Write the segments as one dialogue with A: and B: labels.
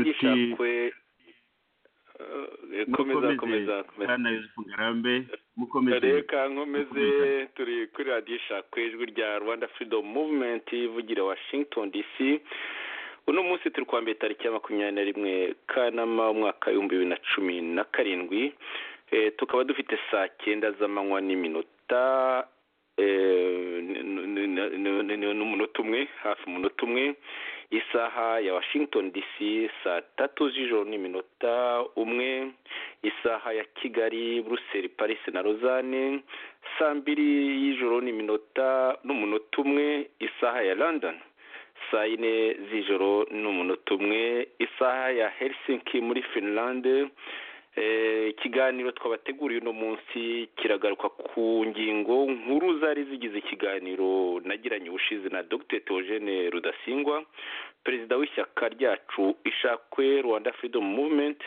A: gishakwe komeza
B: komeza
A: komeza
B: bwana yosefu ngarambe mukomeze
A: reka kankomeze turi kuri radiyo ishakwe ijwi rya rwanda freedom movement ivugira washington dc uno munsi turi kwambara itariki ya makumyabiri na rimwe kanama umwaka w'ibihumbi bibiri na cumi na karindwi tukaba dufite saa cyenda z'amanywa n'iminota n'umunota umwe hafi umunota umwe isaha ya washington dc saa tatu z'ijoro n'iminota umwe isaha ya kigali buruseli paris na rozane saa mbiri y'ijoro n'iminota n'umunota umwe isaha ya london saa yine z'ijoro n'umunota umwe isaha ya helsinki muri finland ikiganiro twabateguriye uno munsi kiragaruka ku ngingo nkuru zari zigize ikiganiro nagiranye ubushize na dr Theogene rudasingwa perezida w'ishyaka ryacu ishakwe rwanda freedom movement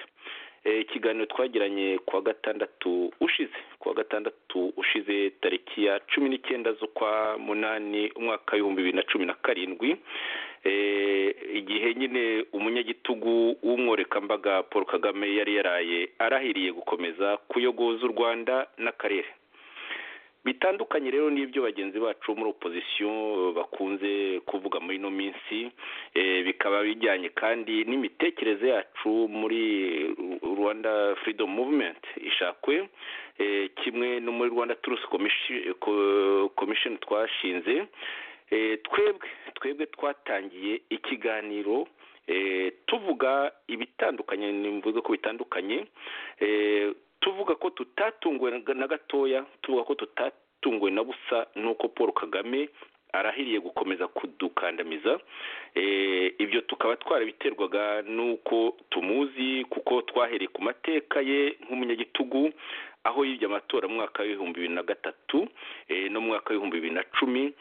A: ikiganiro twagiranye kuwa gatandatu ushize kuwa gatandatu ushize tariki ya cumi n'icyenda z'ukwa munani umwaka w'ibihumbi bibiri na cumi na karindwi igihe nyine umunyagitugu w'umworekambaga paul kagame yari yaraye arahiriye gukomeza kuyogoza u rwanda n'akarere bitandukanye rero n'ibyo bagenzi bacu muri opozisiyo bakunze kuvuga muri ino minsi bikaba bijyanye kandi n'imitekerereze yacu muri rwanda freedom movement ishakwe kimwe no muri rwanda turusi komisheni twashinze twebwe twebwe twatangiye ikiganiro tuvuga ibitandukanye mvuze ko bitandukanye tuvuga ko tutatunguwe na gatoya tuvuga ko tutatunguwe na busa nuko paul kagame arahiriye gukomeza kudukandamiza ibyo tukaba twarabiterwaga n'uko tumuzi kuko twahereye ku mateka ye nk'umunyagitugu aho yibye amatora mu mwaka w'ibihumbi bibiri na gatatu no mu mwaka w'ibihumbi bibiri na cumi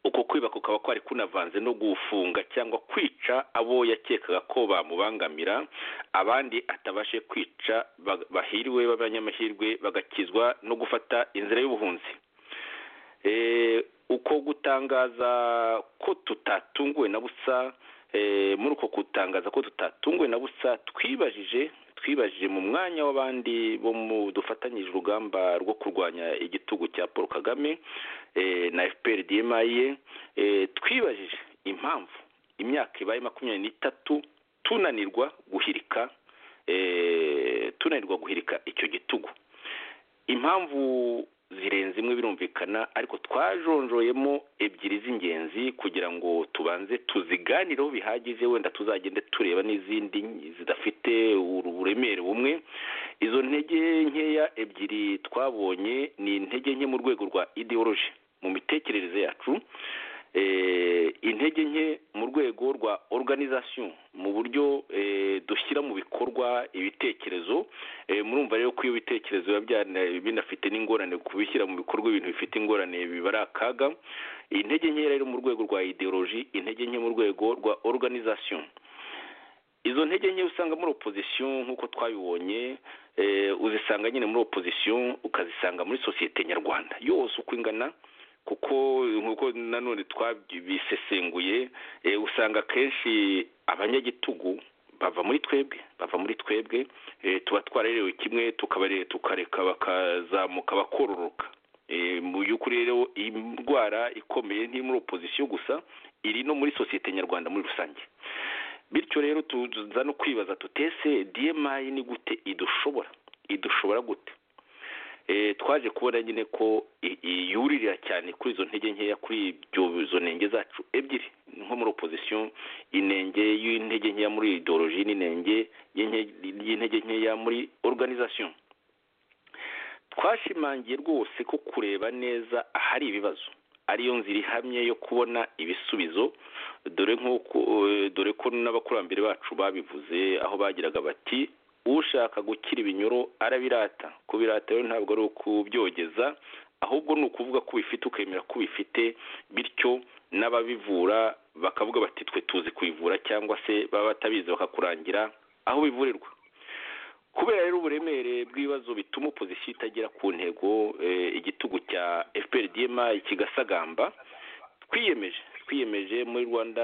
A: uko kwiba kukaba kwari kunavanze no gufunga cyangwa kwica abo yakekaga ko bamubangamira abandi atabashe kwica bahiriwe b'abanyamahirwe bagakizwa no gufata inzira y'ubuhunzi uko gutangaza ko tutatunguwe na busa muri uko gutangaza ko tutatunguwe na busa twibajije twibajije mu mwanya w'abandi bo mu dufatanyije urugamba rwo kurwanya igitugu cya paul kagame na fpr dmaye twibajije impamvu imyaka ibaye makumyabiri n'itatu tunanirwa guhirika tunanirwa guhirika icyo gitugu impamvu zirenze imwe birumvikana ariko twajonjoyemo ebyiri z'ingenzi kugira ngo tubanze tuziganireho bihagije wenda tuzagende tureba n'izindi zidafite uburemere bumwe izo ntege nkeya ebyiri twabonye ni intege nke mu rwego rwa ideoloji mu mitekerereze yacu intege nke mu rwego rwa organization mu buryo dushyira mu bikorwa ibitekerezo murumva rero ko iyo bitekerezo biba binafite n'ingorane ku bishyira mu bikorwa ibintu bifite ingorane biba ari akaga intege nke rero mu rwego rwa ideoloji intege nke mu rwego rwa organization izo ntege nke usanga muri opozisiyo nk'uko twabibonye uzisanga nyine muri opozisiyo ukazisanga muri sosiyete nyarwanda yose uko ingana kuko nk'uko nanone twabisesenguye usanga akenshi abanyagitugu bava muri twebwe bava muri twebwe tuba twararerewe kimwe tukareka bakazamuka bakororoka mu by'ukuri rero iyi ndwara ikomeye ntiri muri opozisiyo gusa iri no muri sosiyete nyarwanda muri rusange bityo rero tuza no kwibaza tutese dmayi ni gute idushobora idushobora gute twaje kubona nyine ko yuririra cyane kuri izo ntege nkeya kuri izo ntenge zacu ebyiri nko muri opozisiyo inenge y'intege nkeya muri ideoloji n'inenge y'intege nkeya muri organizasiyo twashimangiye rwose ko kureba neza ahari ibibazo ariyo nzira ihamye yo kubona ibisubizo dore ko n'abakurambere bacu babivuze aho bagiraga bati ushaka gukira ibinyoro arabirata kubirata rero ntabwo ari ukubyogeza ahubwo ni ukuvuga ko ubifite ukemera ko ubifite bityo n'ababivura bakavuga bati twe tuzi kubivura cyangwa se baba batabizi bakakurangira aho bivurirwa kubera rero uburemere bw'ibibazo bituma opozisiyo itagera ku ntego igitugu cya fpr dma kigasagamba twiyemeje twiyemeje muri rwanda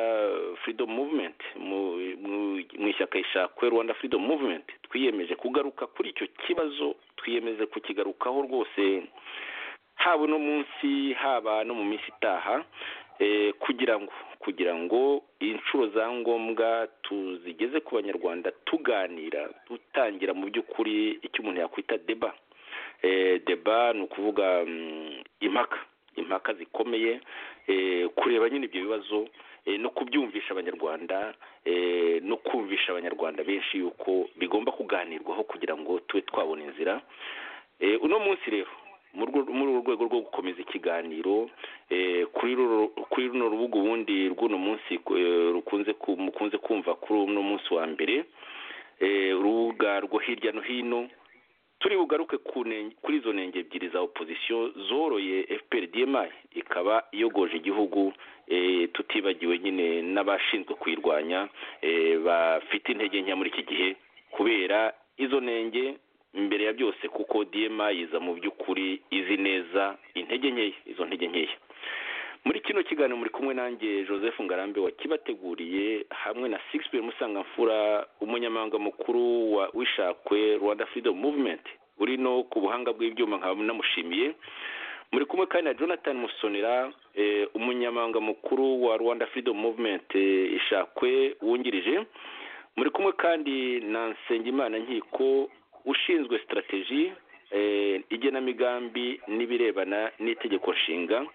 A: freedom movement mu- mu- mu ishyaka ishakwe rwanda freedom movement twiyemeje kugaruka kuri icyo kibazo twiyemeje kukigarukaho rwose haba uno munsi haba no mu minsi itaha eh, kugira ngo kugira ngo inshuro za ngombwa tuzigeze ku banyarwanda tuganira dutangira mu by'ukuri icyo umuntu yakwita deba Eh, deba ni ukuvuga mm, impaka impaka zikomeye eh, kureba nyine ibyo bibazo eh, no kubyumvisha abanyarwanda eh, no kumvisha abanyarwanda benshi yuko bigomba kuganirwaho kugira ngo tube twabona inzira Eh, uno munsi rero mu rwo- muri uru rwego rwo gukomeza ikiganiro eh, kuri ruru- kuri runo rubuga ubundi rw'uno munsi eh, rukunze ku- mukunze kumva kuri uno munsi wa mbere eh, urubuga rwo hirya no hino turi bugaruke ku nen- kuri izo nenge ebyiri za opozisiyo zoroye fpr dma ikaba iyogoje igihugu eh, tutibagiwe nyine n'abashinzwe kuyirwanya eh, bafite intege nke muri iki gihe kubera izo nenge mbere ya byose kuko dma yiza mu by'ukuri izi neza intege nkeya izo ntege nkeya muri kino kiganiro muri kumwe nanjye joseph ngarambe wakibateguriye hamwe na sixpm musangamfura umunyamabanga mukuru wa wishakwe rwanda freedom movement uri no ku buhanga bw'ibyuma nkaba namushimiye muri kumwe kandi na jonathan musonera eh, umunyamabanga mukuru wa rwanda freedom movement eh, ishakwe wungirije muri kumwe kandi na nsengimana nkiko ushinzwe sitarateji eh, igenamigambi n'ibirebana n'itegeko nshinga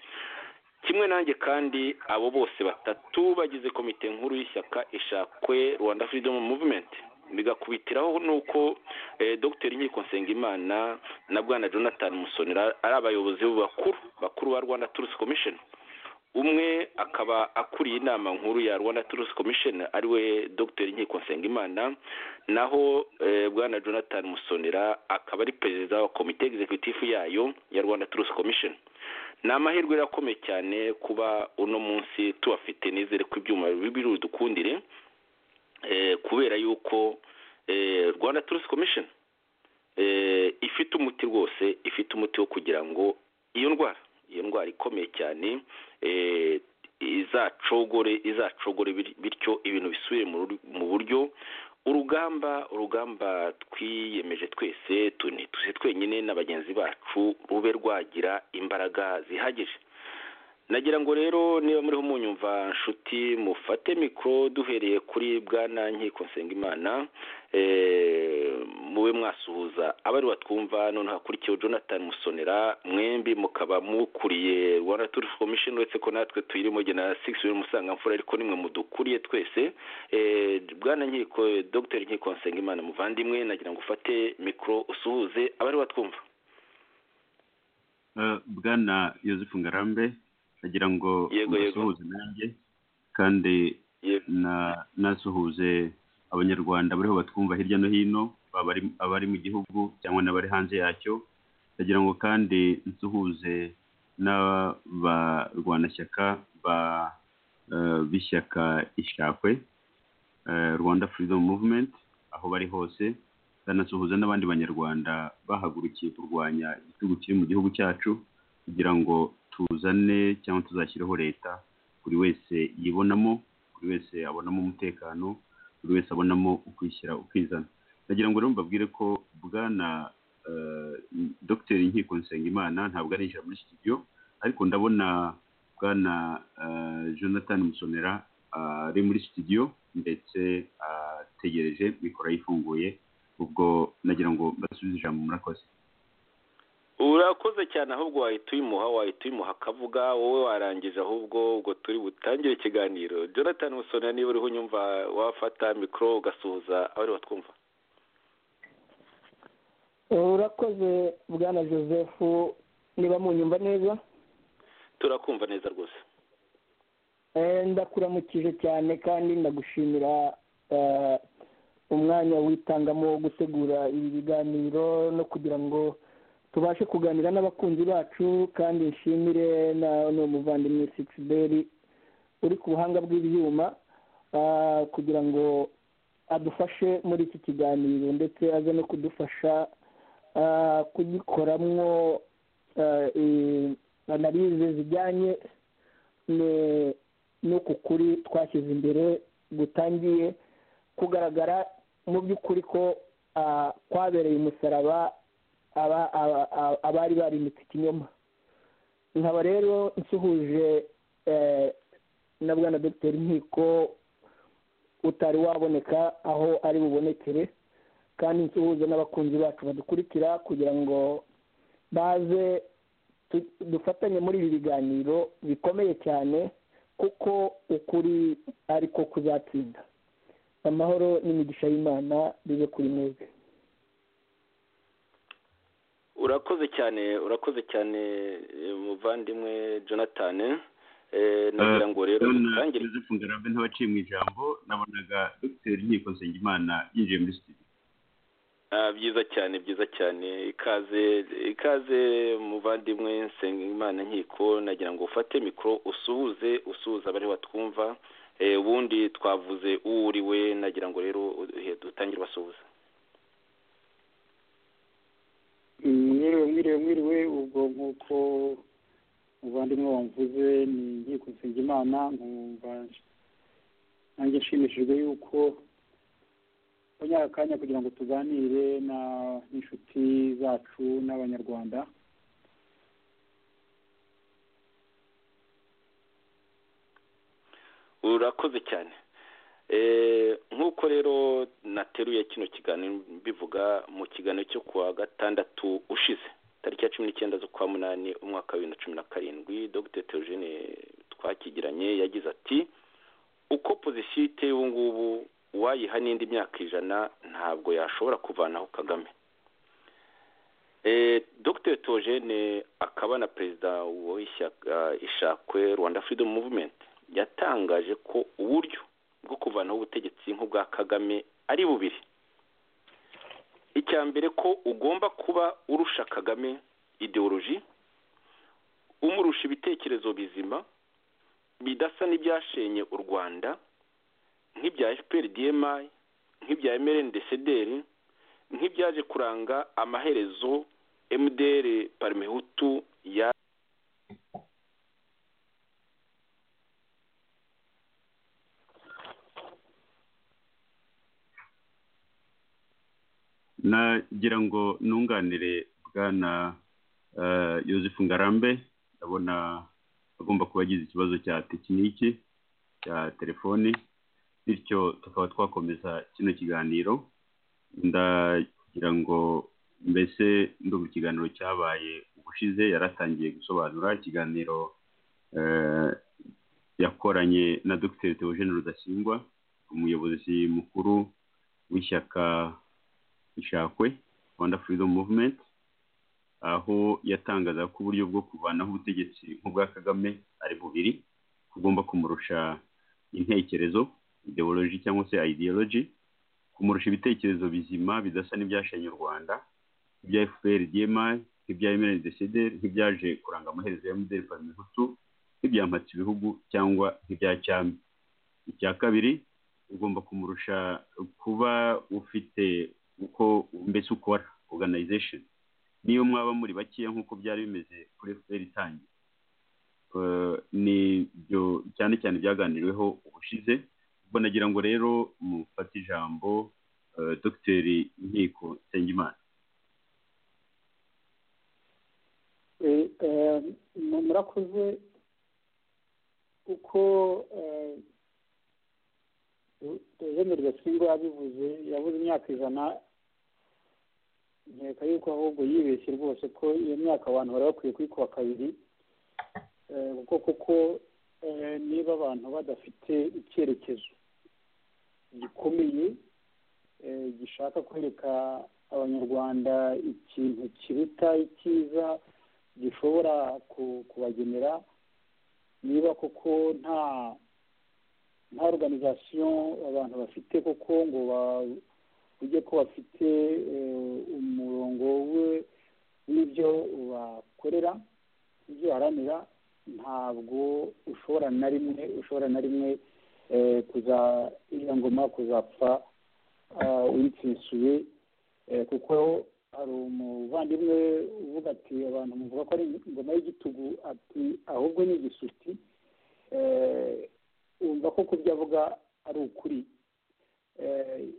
A: kimwe nanjye kandi abo bose batatu bagize komite nkuru y'ishyaka ishakwe rwanda freedom movement bigakubitiraho nuko eh, dr nkiko nsengimana na bwana jonathan musonera ari abayobozi bakuru bakuru ba rwanda truth commission umwe akaba akuriye inama nkuru ya rwanda truth commission ariwe dr nkiko nsengimana naho eh, bwana jonathan musonera akaba ari perezida wa komite executive yayo ya rwanda truth commission ni amahirwe rero akomeye cyane kuba uno munsi tubafite nizere ko ibyuma biri budukundire eh, kubera yuko eh, rwanda turusi komishoni ifite umuti rwose ifite umuti wo kugira ngo iyo ndwara iyo ndwara ikomeye cyane eh, izacogore izacogore bir- bityo ibintu bisubire mu rur- mu buryo urugamba urugamba twiyemeje twese tu- ni tuse twenyine na bagenzi bacu rube rwagira imbaraga zihagije nagira ngo rero niba muriho munyumva nshuti mufate mikoro duhereye kuri bwana nkiko nsengimana eh, mube mwasuhuza abari batwumva noneho hakurikiyeho jonathan musonera mwembi mukaba mukuriye rwanda tourist commission uretse ko natwe tuyirimo jye na six w'iri musangamfura ariko nimwe mudukuriye twese Eh, bwana nkiko dr nkiko nsengimana muvandimwe nagira ngo ufate mikoro usuhuze abari batwumva
B: Eh, bwana yosefu ngarambe nagira ngo
A: Yego, yego.
B: mbasuhuze nanjye kandi
A: Yego.
B: na- nasuhuze abanyarwanda bariho batwumva hirya no hino baba ari- abari mu gihugu cyangwa n'abari hanze yacyo nagira ngo kandi nsuhuze n'abarwanashyaka ba eh, b'ishyaka ishakwe eh, rwanda freedom movement aho bari hose ndanasuhuza n'abandi banyarwanda bahagurukiye kurwanya igitugu kiri mu gihugu cyacu kugira ngo tuzane cyangwa tuzashyireho leta buri wese yibonamo buri wese abonamo umutekano buri wese abonamo ukwishyira ukizana ndagira ngo rero mbabwire ko bwana eh, dr nkiko nsengimana ntabwo arinjira muri studio ariko ndabona bwana eh, jonathan musonera ah, ari muri studio ndetse ategereje mikoro ayifunguye ubwo nagira ngo mbasubize ijambo murakoze
A: urakoze cyane ahubwo wahita uyimuha wahita uyimuha akavuga wowe warangije ahubwo ubwo turi butangire ikiganiro jonathan musonera niba uriho unyumva wafata mikoro ugasuhuza abari batwumva
C: urakoze bwana joseph niba munyumva neza
A: turakumva neza rwose
C: Eh, ndakuramukije cyane kandi ndagushimira eh, umwanya witangamo wo gutegura ibi biganiro no kugira ngo tubashe kuganira n'abakunzi bacu kandi nshimire na n'uwo muvandimwe sixiberi uri ku buhanga bw'ibyuma ah, kugira ngo adufashe muri iki kiganiro ndetse aze no kudufasha ah, kugikoramwo analyse zijyanye ne- n'uku kuri twashyize imbere gutangiye kugaragara mu by'ukuri ko kwabereye umusaraba abari barimitse ikinyoma nkaba rero nsuhuje na bwana dogiteri nkiko utari waboneka aho ari bubonekere kandi nsuhuze n'abakunzi bacu badukurikira kugira ngo baze dufatanye muri ibi biganiro bikomeye cyane kuko ukuri ariko kuzatsinda amahoro n'imigisha y'imana bibe kuri mwebwe
A: urakoze cyane urakoze cyane muvandimwe jonathan nagira ngo rero
B: dutangire ngarabe ntabaciye mu ijambo nabonaga dogiteri nkiko nsengimana yinjiye muri studio
A: byiza cyane byiza cyane ikaze ikaze muvandimwe nsengimana nkiko nagira ngo ufate mikoro usuhuze usuhuza abari batwumva ubundi twavuze uwuriwe nagira ngo rero dutangire basuhuza
D: mwiriwe mwiriwe mwiriwe ubwo nk'uko muvandimwe wamvuze ni inkiko nsengimana nkumva nanjye nshimishijwe yuko tunyara akanya kugira ngo tuganire n'inshuti zacu n'abanyarwanda
A: urakoze cyane nk'uko rero nateruye kino kiganiro mbivuga mu kiganiro cyo kuwa gatandatu ushize tariki ya cumi n'icyenda z'ukwa munani umwaka wa bibiri na cumi na karindwi dr teogene twakigiranye yagize ati uko pozisiyo iteye ubu ngubu uwayiha n'indi myaka ijana ntabwo yashobora kuvanaho kagame dr teogene akaba na perezida w'ishyaka ishakwe rwanda freedom movement yatangaje ko uburyo bwo kuvanaho ubutegetsi nk'ubwa kagame ari bubiri icya mbere ko ugomba kuba urusha kagame ideoloji umurusha ibitekerezo bizima bidasa n'ibyashenye u rwanda nk'ibya fpr dmi nk'ibya mrndcdr nk'ibyaje kuranga amaherezo mdr parmehutu ya
B: nagira ngo nunganire bwana yosefu ngarambe ndabona agomba kuba agize ikibazo cya tekiniki cya telefoni bityo tukaba twakomeza kino kiganiro ndagira ngo mbese ndumva ikiganiro cyabaye ubushize yaratangiye gusobanura ikiganiro yakoranye na dogiteri teogene rudasingwa umuyobozi mukuru w'ishyaka ishakwe rwanda freedom movement aho yatangaza ko uburyo bwo kuvanaho ubutegetsi nk'ubwa kagame ari bubiri kugomba kumurusha intekerezo ideoloji cyangwa se ideoloji kumurusha ibitekerezo bizima bidasa n'ibyashanye u rwanda ibya fpr dmi nk'ibya mndcdr nk'ibyaje kuranga amaherezo ya mdr parmehutu nk'ibyamhatse ibihugu cyangwa nk'ibya cyami icya kabiri ugomba kumurusha kuba ufite uko mbese ukora organization niyo mwaba muri bakeya nk'uko byari bimeze kuri fpr itangiye ni byo cyane cyane byaganiriweho ubushize ubwo nagira ngo rero mufate ijambo dogiteri nkiko nsengimana
D: murakoze uko jean gasingwa yabivuze yabuze imyaka ijana nkeka yuko ahubwo yibeshye rwose ko iyo myaka abantu bari bakwiye kuyikuba kabiri kuko kuko niba abantu badafite icyerekezo gikomeye gishaka kwereka abanyarwanda ikintu kiruta icyiza gishobora kubagenera niba kuko nta nta organization abantu bafite kuko ngo bujye ko bafite umurongo we w'ibyo bakorera ibyo baharanira ntabwo ushobora na rimwe ushobora na rimwe kuza iriya ngoma kuzapfa uyitsinsuye kuko hari umuvandimwe uvuga ati abantu muvuga ko ari ingoma y'igitugu ati ahubwo ni igisuti kuko ibyo avuga ari ukuri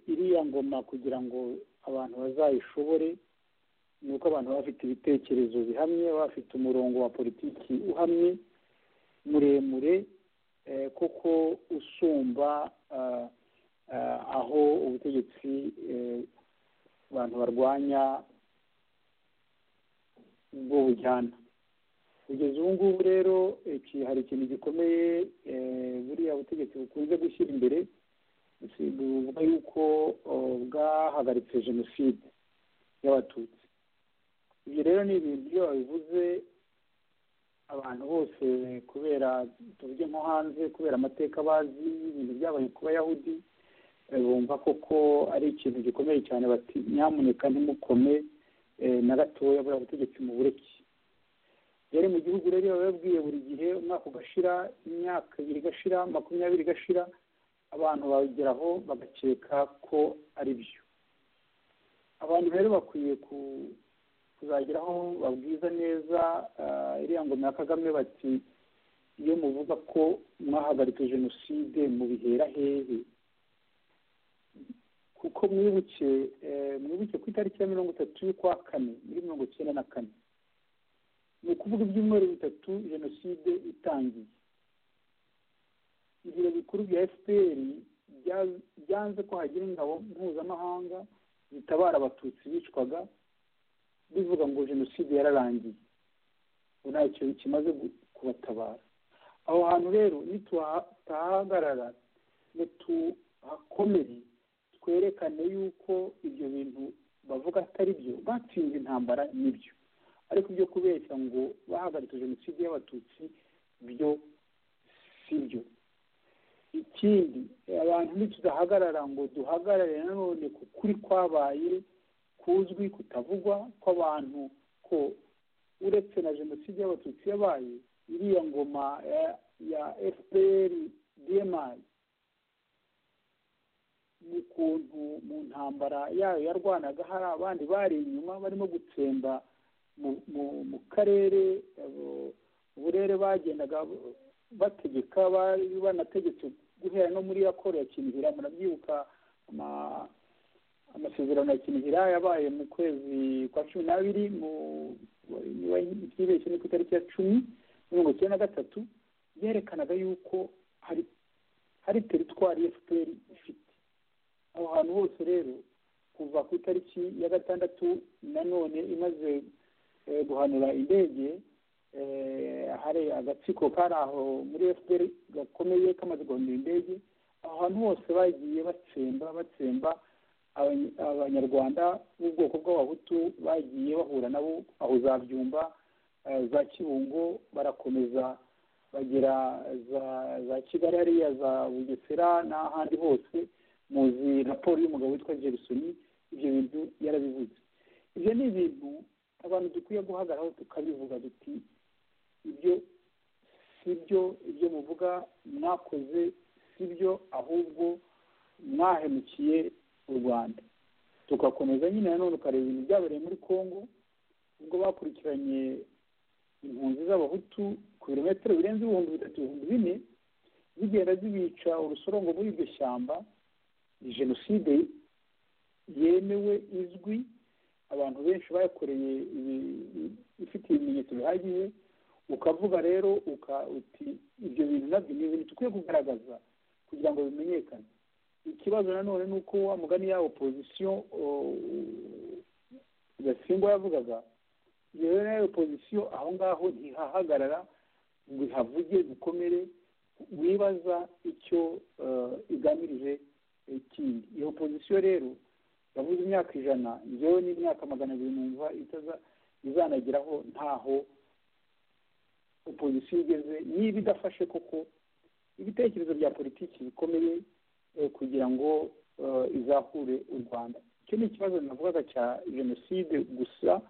D: iriya ngoma kugira ngo abantu bazayishobore ni uko abantu baba bafite ibitekerezo bihamye baba bafite umurongo wa politiki uhamye muremure kuko usumba aho ubutegetsi abantu barwanya bwo bujyana kugeza ubu ngubu rero hari ikintu gikomeye buriya butegetsi bukunze gushyira imbere buvuga yuko bwahagaritse jenoside y'abatutsi ibyo rero ni ibintu iyo babivuze abantu bose kubera tuvuge nko hanze kubera amateka bazi ibintu byabaye ku bayahudi bumva koko ari ikintu gikomeye cyane bati nyamuneka ntimukome na gatoya buriya butegetsi mu bureke rero mu gihugu rero biba babwiye buri gihe umwaka ugashira imyaka ibiri igashira makumyabiri igashira abantu babigeraho bagakeka ko ari byo abantu rero bakwiye kuzageraho babwiza neza iriya ngoma ya kagame bati iyo muvuga ko mwahagaritse jenoside mubihera hehe kuko mwibuke mwibuke ku itariki ya mirongo itatu y'ukwa kane muri mirongo icyenda na kane ni ukuvuga ibyumweru bitatu jenoside itangiye ibiro bikuru bya fpr byanze ko hagira ingabo mpuzamahanga zitabara abatutsi bicwaga bivuga ngo jenoside yararangiye ubu nta kintu kimaze kubatabara aho hantu rero nituhahagarara nituhakomere twerekane yuko ibyo bintu bavuga atari byo batsinze intambara nibyo ariko ibyo kubeshya ngo bahagaritse jenoside y'abatutsi byo si byo ikindi abantu ntitudahagarara ngo duhagarare nanone ku kuri kwabaye kuzwi kutavugwa kw'abantu ko uretse na jenoside y'abatutsi yabaye iriya ngoma ya fpr dmi mu kuntu mu ntambara yayo yarwanaga hari abandi bari inyuma barimo gutsemba mu karere uburere bagendaga bategeka bari banategetse guhera no muri raporo ya kinihira murabyibuka amasezerano ya kinihira yabaye mu kwezi kwa cumi n'abiri ikibeshye ni ku itariki ya cumi mirongo icyenda na gatatu byerekanaga yuko hari hari teritwari efuperi ifite aho hantu hose rero kuva ku itariki ya gatandatu nanone imaze guhanura indege hari agatsiko kari aho muri fpr gakomeye kamaze guhanura indege aho hantu hose bagiye batsemba batsemba abanyarwanda b'ubwoko bw'abahutu bagiye bahura nabo aho za byumba za kibungo barakomeza bagera za kigali hariya za bugesera n'ahandi hose muzi raporo y'umugabo witwa jerisoni ibyo bintu yarabivuze ibyo ni ibintu abantu dukwiye guhagararaho tukabivuga duti ibyo si byo ibyo muvuga mwakoze si byo ahubwo mwahemukiye u rwanda tugakomeza nyine nanone ukareba ibintu byabereye muri congo ubwo bakurikiranye impunzi z'abahutu ku birometero birenze ibihumbi bitatu ibihumbi bine zigenda zibica urusorongo muri iryo shyamba ni jenoside yemewe izwi abantu benshi bayakoreye ifite ibimenyetso bihagije ukavuga rero uti ibyo bintu nabyo ni ibintu dukwiye kugaragaza kugira ngo bimenyekane ikibazo nanone ni uko wa mugani ya opozisiyo gasingwa yavugaga iyo rero nayo opozisiyo aho ngaho ntihahagarara ngo ihavuge dukomere wibaza icyo igamije ikindi iyo opozisiyo rero yavuze imyaka ijana njyewe n'imyaka magana abiri numva izanageraho ntaho opozisiyo igeze niba idafashe koko ibitekerezo bya politiki bikomeye kugira ngo izahure u rwanda icyo ni ikibazo navugaga cya jenoside gusa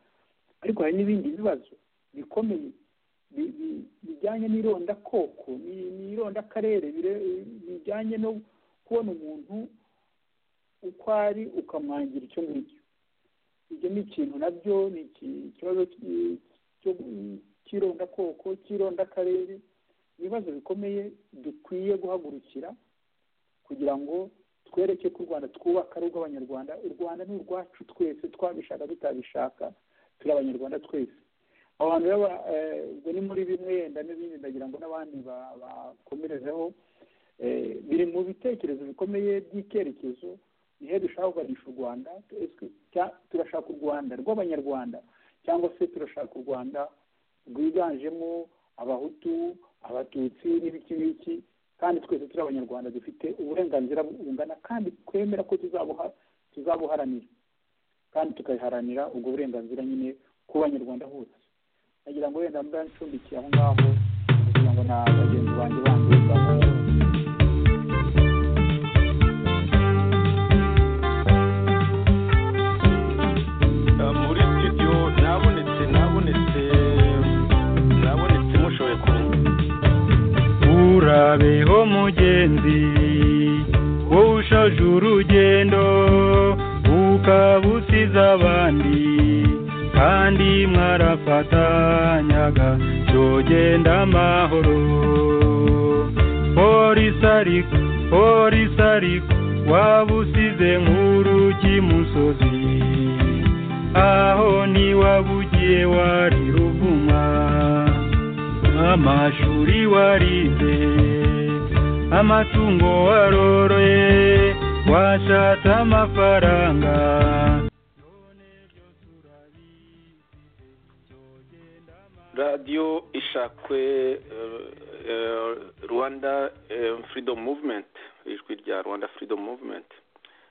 D: ariko hari n'ibindi bibazo bikomeye bijyanye n'irondakoko n'irondakarere bijyanye no kubona umuntu uko ari ukamwangira icyo ngicyo ibyo ni ikintu nabyo ni ikibazo cy'irondakoko cy'irondakarere ibibazo bikomeye dukwiye guhagurukira kugira ngo twereke ko u rwanda twubaka ari urw'abanyarwanda u rwanda ni urwacu twese twabishaka tutabishaka turi abanyarwanda twese abantu rero ubwo ni muri bimwe yenda n'ibindi ndagira ngo n'abandi bakomerezeho biri mu bitekerezo bikomeye by'icyerekezo nihe dushaka kuganisha u rwanda turashaka u rwanda rw'abanyarwanda cyangwa se turashaka u rwanda rwiganjemo abahutu abatutsi n'ibiki n'iki kandi twese turi abanyarwanda dufite uburenganzira bungana kandi twemera ko tuzabuharanira kandi tukabiharanira ubwo burenganzira nyine ku banyarwanda hose nagira ngo wenda mba ncumbikiye aho ngaho kugira ngo na bagenzi banjye bandi bamwe
A: muri studio nabonetse nabonetse nabonetse mushoboye kumva
E: urabeho mugenzi wowe ushaje urugendo ukaba usize abandi kandi mwarafatanyaga byogenda amahoro polisi ariko polisi ariko waba usize nk'urugi musozi aho niwabugiye wari ruvuma amashuri warize amatungo waroroye washatse amafaranga
A: radiyo ishakwe eh, eh, rwanda eh, freedom movement ijwi rya rwanda freedom movement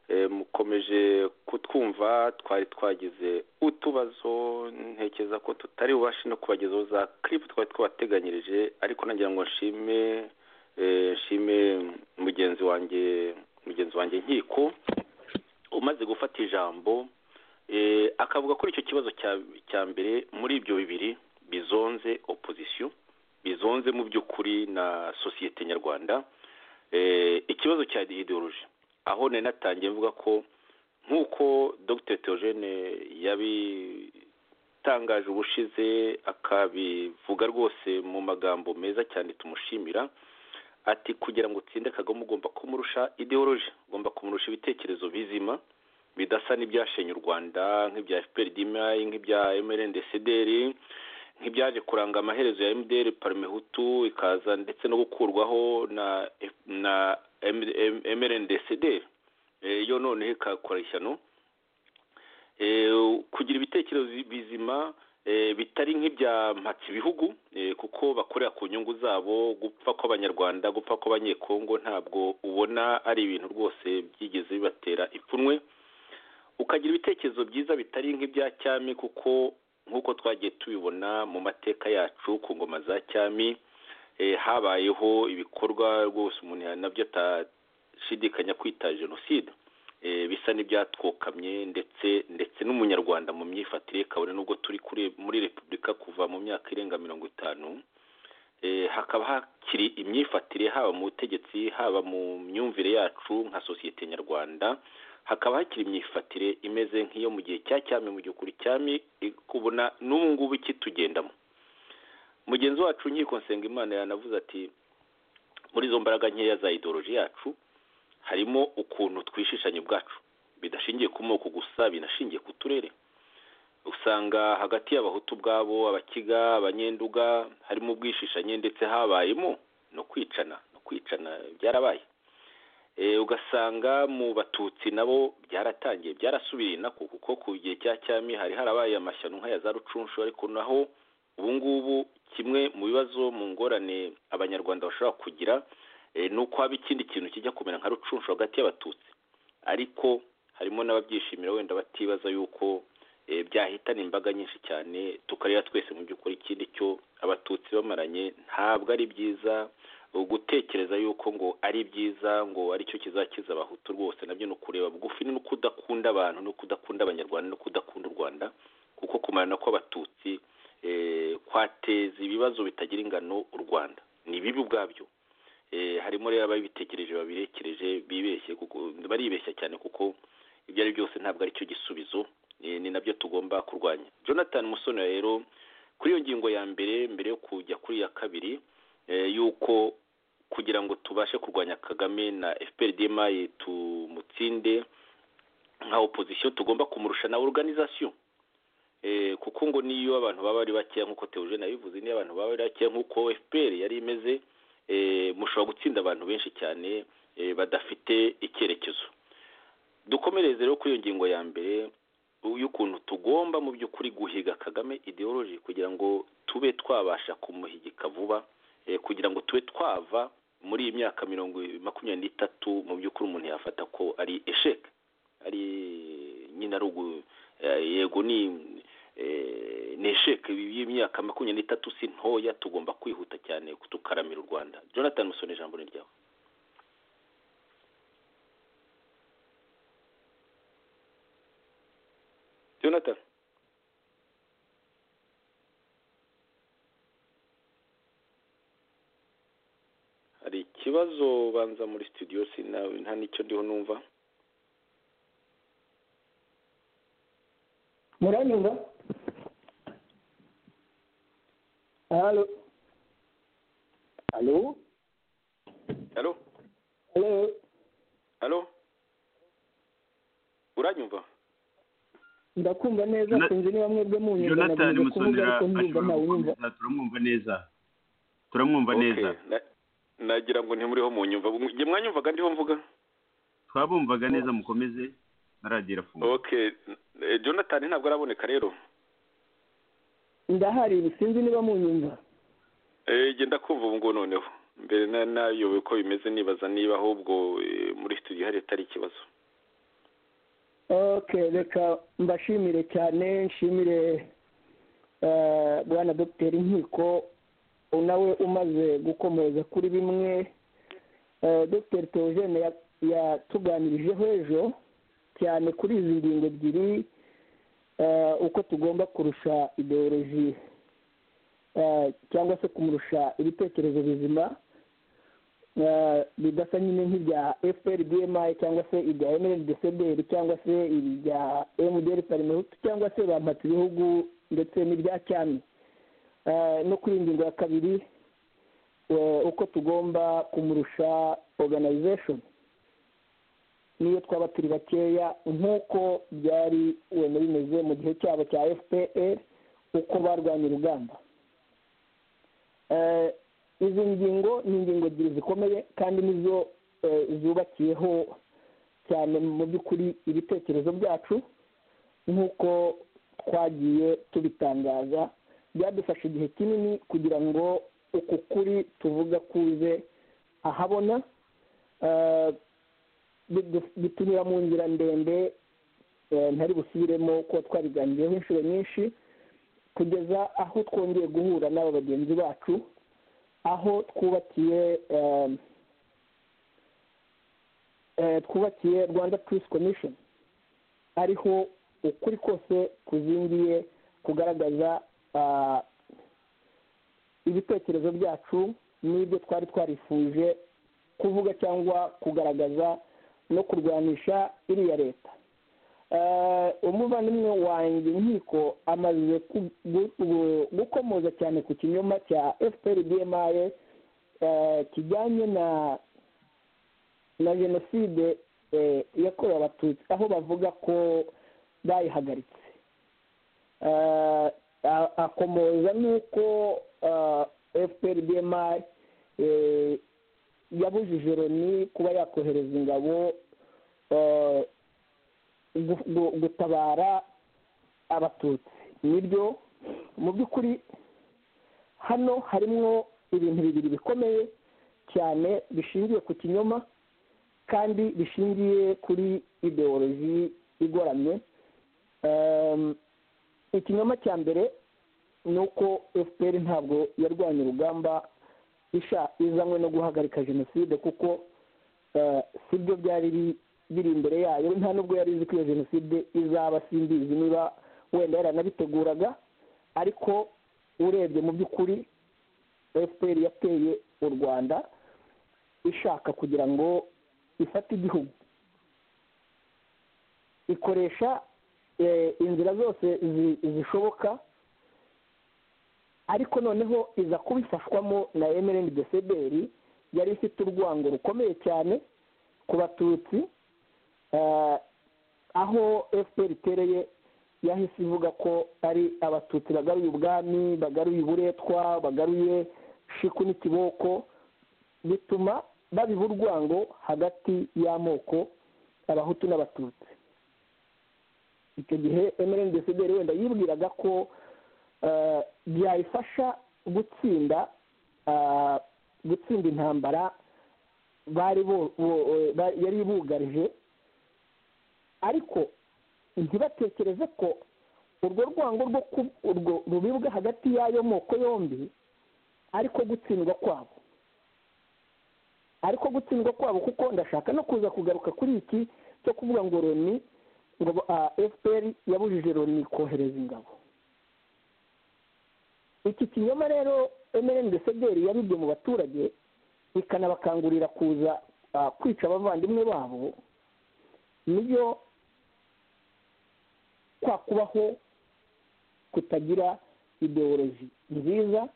A: Eh, mukomeje kutwumva twari twagize utubazo ntekereza ko tutari bubashe no kubagezaho za kiripu twari twabateganyirije ariko nagira ngo nshime eh, nshime mugenzi wanjye mugenzi wanjye nkiko umaze gufata ijambo eh, akavuga kuri icyo kibazo cya- cya mbere muri ibyo bibiri bizonze opozisiyo bizonze mu by'ukuri na sosiyete nyarwanda Eh, ikibazo cya ideoloji aho nari natangiye mvuga ko nk'uko dr theogene yabitangaje ubushize akabivuga rwose mu magambo meza cyane tumushimira ati kugira ngo utsinde kagame ugomba kumurusha ideoloji ugomba kumurusha ibitekerezo bizima bidasa n'ibyashenye u rwanda nk'ibya fpr dmi nk'ibya mrndcdr nk'ibyaje kuranga amaherezo ya mdr parmehutu ikaza ndetse no gukurwaho na na mrndcd yo noneho ikakora ishyano Eh, kugira ibitekerezo bizima eh, bitari nk'ibya mpatsi bihugu eh, kuko bakorera ku nyungu zabo gupfa kw'abanyarwanda gupfa kw'abanyekongo ntabwo ubona ari ibintu rwose byigeze bibatera ipfunwe ukagira ibitekerezo byiza bitari nk'ibya cyami kuko nk'uko twagiye tubibona mu mateka yacu ku ngoma za cyami eh, habayeho ibikorwa rwose umuntu nabyo atashidikanya kwita jenoside Eh, bisa n'ibyatwokamye ndetse ndetse n'umunyarwanda mu myifatire ye, kabone n'ubwo turi kuri muri repubulika kuva mu myaka irenga mirongo itanu Eh, hakaba hakiri imyifatire haba mu butegetsi haba mu myumvire yacu nka sosiyete nyarwanda hakaba hakiri imyifatire imeze nk'iyo mu gihe cya cyami mu gihe ukuri cyami eh, kubona n'ubu ngubu ikitugendamo mugenzi wacu nkiko nsengimana yanavuze ati muri izo mbaraga nkeya za ideoloji yacu harimo ukuntu twishishanya ubwacu bidashingiye ku moko gusa binashingiye ku turere usanga hagati y'abahutu ubwabo abakiga abanyenduga harimo ubwishishanye ndetse habayemo no kwicana no kwicana byarabaye Eh, ugasanga mu batutsi nabo byaratangiye byarasubiriye nako kuko ku gihe cya cyami hari harabaye amashyano nk'aya za rucunshu ariko naho ubu ngubu kimwe mu bibazo mu ngorane abanyarwanda bashobora kugira eh, ni uko haba ikindi kintu kijya kumera nka rucunshu hagati y'abatutsi ariko harimo n'ababyishimira wenda batibaza yuko eh, byahitana imbaga nyinshi cyane tukareba twese mu by'ukuri ikindi cyo abatutsi bamaranye ntabwo ari byiza gutekereza yuko ngo ari byiza ngo aricyo kizakiza abahutu rwose nabyo ni ukureba bugufi no kudakunda abantu no kudakunda abanyarwanda no kudakunda u rwanda kuko kumarana kw'abatutsi eh, kwateza ibibazo bitagira ingano u rwanda ni bibi ubwabyo eh, harimo rero ababitekereje babirekereje bibeshye kuko baribeshya cyane kuko ibyo ari byose ntabwo ari cyo gisubizo eh, ni nabyo tugomba kurwanya jonathan musoni rero kuri iyo ngingo ya mbere mbere yo kujya kuri iya kabiri eh, yuko kugira ngo tubashe kurwanya kagame na fprdmi tumutsinde nka opozisiyo tugomba kumurusha na organization eh, kuko ngo niyo abantu baba ari bakeya nk'uko Theogene yabivuze niyo abantu baba ari bakeya nk'uko FPR yari imeze eh, mushobora gutsinda abantu benshi cyane eh, badafite icyerekezo dukomereze rero kuri iyo ngingo ya mbere y'ukuntu tugomba mu by'ukuri guhiga kagame ideology kugira ngo tube twabasha kumuhigika vuba eh, kugira ngo tube twava muri iyi myaka mirongo makumyabiri n'itatu mu by'ukuri umuntu yafata ko ari esheke ari nyine ari ugu eh, yego ni eh, ni esheke y'imyaka makumyabiri n'itatu si ntoya tugomba kwihuta cyane tukaramira u rwanda jonathan musoni ijambo ni ryawe jonathan hari ikibazo banza muri studio sinawe nta n'icyo ndiho numva
D: muranyumva halo
F: alo
A: halo
D: halo
A: halo uranyumva
D: ndakumva neza
B: Jona-
D: sinzi niba mwebwe munyumva
B: jonathan
D: ndakomeza kuvuga
B: musonera
D: ariko
B: ashobora
D: ndumva ntawunyumva
B: gukomeza turamwumva neza turamwumva
A: Okay,
B: neza
A: na- nagira ngo ntimuriho munyumva njye mwanyumvaga ndiho mvuga
B: twabumvaga neza mukomeze na radiyo irafunguye
A: okay eh, jonathan ntabwo araboneka rero
D: ndahari sinzi niba munyumva
A: Eh, genda kumva ubu ngubu noneho mbere na- nayobewe ko bimeze nibaza niba ahubwo eh, muri studio hari atari ikibazo
D: ok reka mbashimire cyane nshimire eh, bwana dogiteri nkiko nawe umaze gukomereza kuri bimwe Eh, dogiteri teogene ya- yatuganirijeho ejo cyane kuri izi ngingo ebyiri eh, uko tugomba kurusha ideoloji eh, cyangwa se kumurusha ibitekerezo bizima eh, bidasa nyine nk'ibya fpr dmi cyangwa se ibya nldcdr cyangwa se ibya mdr parimehutu cyangwa se ba mpatibihugu ndetse n'ibya cyami Eh, no kuri iyi ngingo ya kabiri eh, uko tugomba kumurusha organization niyo twaba turi bakeya nk'uko byari wenda bimeze mu gihe cyabo cya fpr uko barwanya urugamba Eh, izi ngingo ni ingingo ebyiri zikomeye kandi nizo eh, zubakiyeho cyane mu by'ukuri ibitekerezo byacu nk'uko twagiye tubitangaza byadufashe igihe kinini kugira ngo uku kuri tuvuga kuze ahabona Eh, bi- bi- bitunyura mu nzira ndende eh, ntari busubiremo kuko twabiganiriyeho inshuro nyinshi kugeza aho twongeye guhura n'aba bagenzi bacu aho twubakiye eh, eh, twubakiye rwanda peace commission ariho ukuri kose kuzingiye kugaragaza ah, ibitekerezo byacu n'ibyo twari twarifuje kuvuga cyangwa kugaragaza no kurwanisha iriya leta Eh, umuvandimwe wanjye nkiko amaze ku- gu- gu- gukomoza cyane ku kinyoma cya fpr dmi kijyanye na na jenoside eh, yakorewe abatutsi aho bavuga ko bayihagaritse Eh, a- akomoza n'uko fpr dmi yabujije loni kuba yakohereza ingabo eh, gu- gu- gutabara abatutsi nibyo mu by'ukuri hano harimo ibintu bibiri bikomeye cyane bishingiye ku kinyoma kandi bishingiye kuri ideoloji igoramye Ehm, ikinyoma cya mbere ni uko fpr ntabwo yarwanya urugamba isha izanywe no guhagarika jenoside kuko eh, sibyo byari bi- biri imbere yayo nta nubwo yari izi ko iyo jenoside izaba simbizi niba wenda yaranabiteguraga ariko urebye mu by'ukuri fpr yateye u rwanda ishaka kugira ngo ifate igihugu ikoresha eh, inzira zose zi- zishoboka ariko noneho iza kubifashwamo na emereni desederi yari ifite urwango rukomeye cyane ku batutsi aho fpr itereye yahise ivuga ko ari abatutsi bagaruye ubwami bagaruye uburetwa bagaruye shiku n'ikiboko bituma babiha urwango hagati y'amoko abahutu n'abatutsi icyo gihe emereni desideri wenda yibwiraga ko byayifasha gutsinda gutsinda intambara yari bugarije ariko ntibatekereze ko urwo rwango rwo urwo rubibwa hagati y'ayo moko yombi ariko gutsindwa kwabo ariko gutsindwa kwabo kuko ndashaka no kuza kugaruka kuri iki cyo kuvuga ngo loni ngo fpr yabujije loni kohereza ingabo iki kinyoma rero emereni desederi yabibye mu baturage ikanabakangurira kuza kwica abavandimwe babo niyo kwa kubaho kutagira ideoloji nziza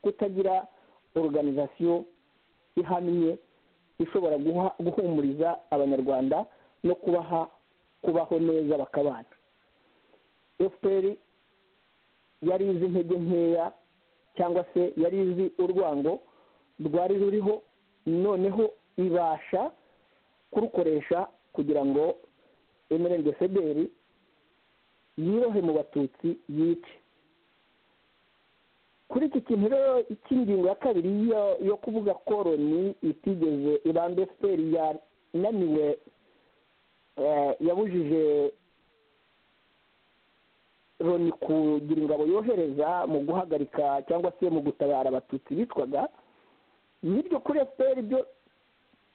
D: kutagira organizasiyo ihamye ishobora guhumuriza abanyarwanda no kubaha kubaho neza bakabana fpr yari izi intege nkeya cyangwa se yari izi urwango rwari ruriho noneho ibasha kurukoresha kugira ngo emerende federi yirohe mu batutsi yice kuri iki kintu rero cy'ingingo ya kabiri yo kuvuga ko loni itigeze ibambe fpr yananiwe yabujije loni kugira ingabo yohereza mu guhagarika cyangwa se mu gutabara abatutsi bitwaga n'iryo kuri fpr byo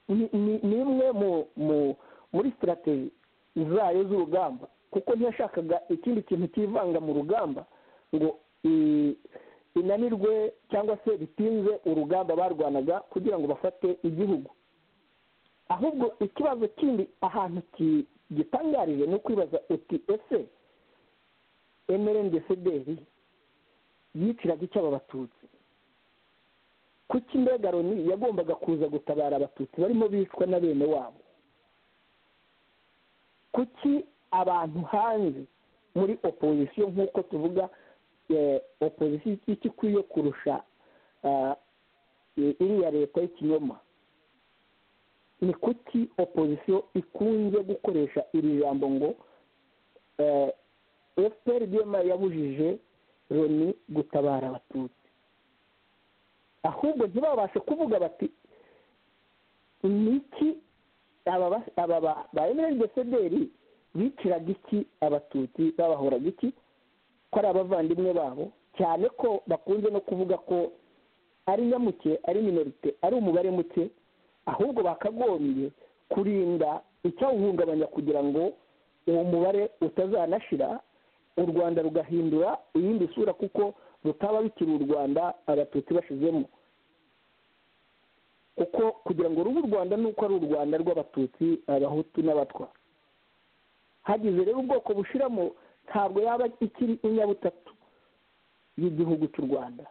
D: ni imwe muri sitarategi zayo z'urugamba kuko ntiyashakaga ikindi kintu cyivanga mu rugamba ngo inanirwe cyangwa se bitinze urugamba barwanaga kugira ngo bafate igihugu ahubwo ikibazo kindi ahantu gitangarije ni ukwibaza uti ese emerende federi yiciraga icyo aba batutsi kuki mbega loni yagombaga kuza gutabara abatutsi barimo bicwa na bene wabo kuki abantu hanze muri opozisiyo nk'uko tuvuga opozisiyo iki ikwiye kurusha iriya leta y'ikinyoma ni kuki opozisiyo ikunze gukoresha iri jambo ngo fpr dema yabujije loni gutabara abatutsi ahubwo ntibabashe kuvuga bati ni iki aba ba emerengesederi biciraga iki abatutsi babahoraga iki ko ari abavandimwe babo cyane ko bakunze no kuvuga ko ari nyamuke ari minorite ari umubare muke ahubwo bakagombye kurinda icyawuhungabanya kugira ngo uwo mubare utazanashira u rwanda rugahindura iyindi sura kuko rutaba bikiri u rwanda abatutsi bashizemo kuko kugira ngo rube u rwanda ni uko ari u rwanda rw'abatutsi abahutu n'abatwa hagize rero ubwoko bushiramo ntabwo yaba ikiri inyabutatu y'igihugu cy'u rwanda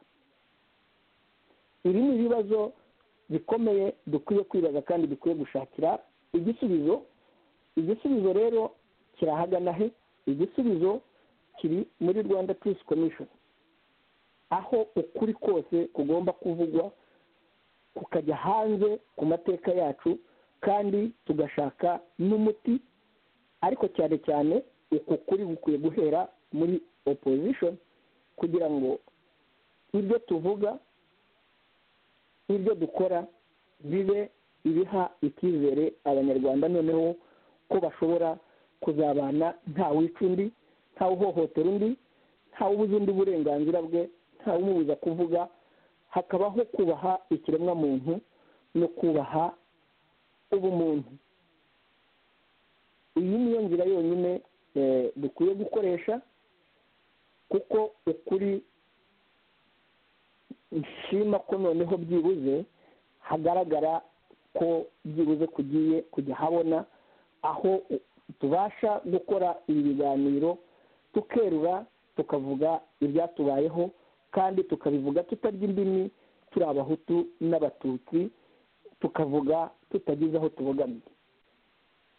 D: ibi ni ibibazo bikomeye dukwiye kwibaza kandi dukwiye gushakira igisubizo igisubizo rero kirahagana he igisubizo kiri muri rwanda peace commission aho ukuri kose kugomba kuvugwa kukajya hanze ku mateka yacu kandi tugashaka n'umuti ariko cyane cyane uku kuri bukwiye guhera muri opposition kugira ngo ibyo tuvuga n'ibyo dukora bibe ibiha icyizere abanyarwanda noneho ko bashobora kuzabana ntawica undi ntawuhohotera undi ntawubuza undi uburenganzira bwe ntawumubuza kuvuga hakabaho kubaha ikiremwamuntu no kubaha ubumuntu iyi niyo nzira yonyine dukwiye gukoresha kuko ukuri nshima ko noneho byibuze hagaragara ko byibuze kugiye kujya habona aho tubasha gukora ibi biganiro tukerura tukavuga ibyatubayeho kandi tukabivuga tutarya indimi turi abahutu n'abatutsi tukavuga tutagize aho tubogamiye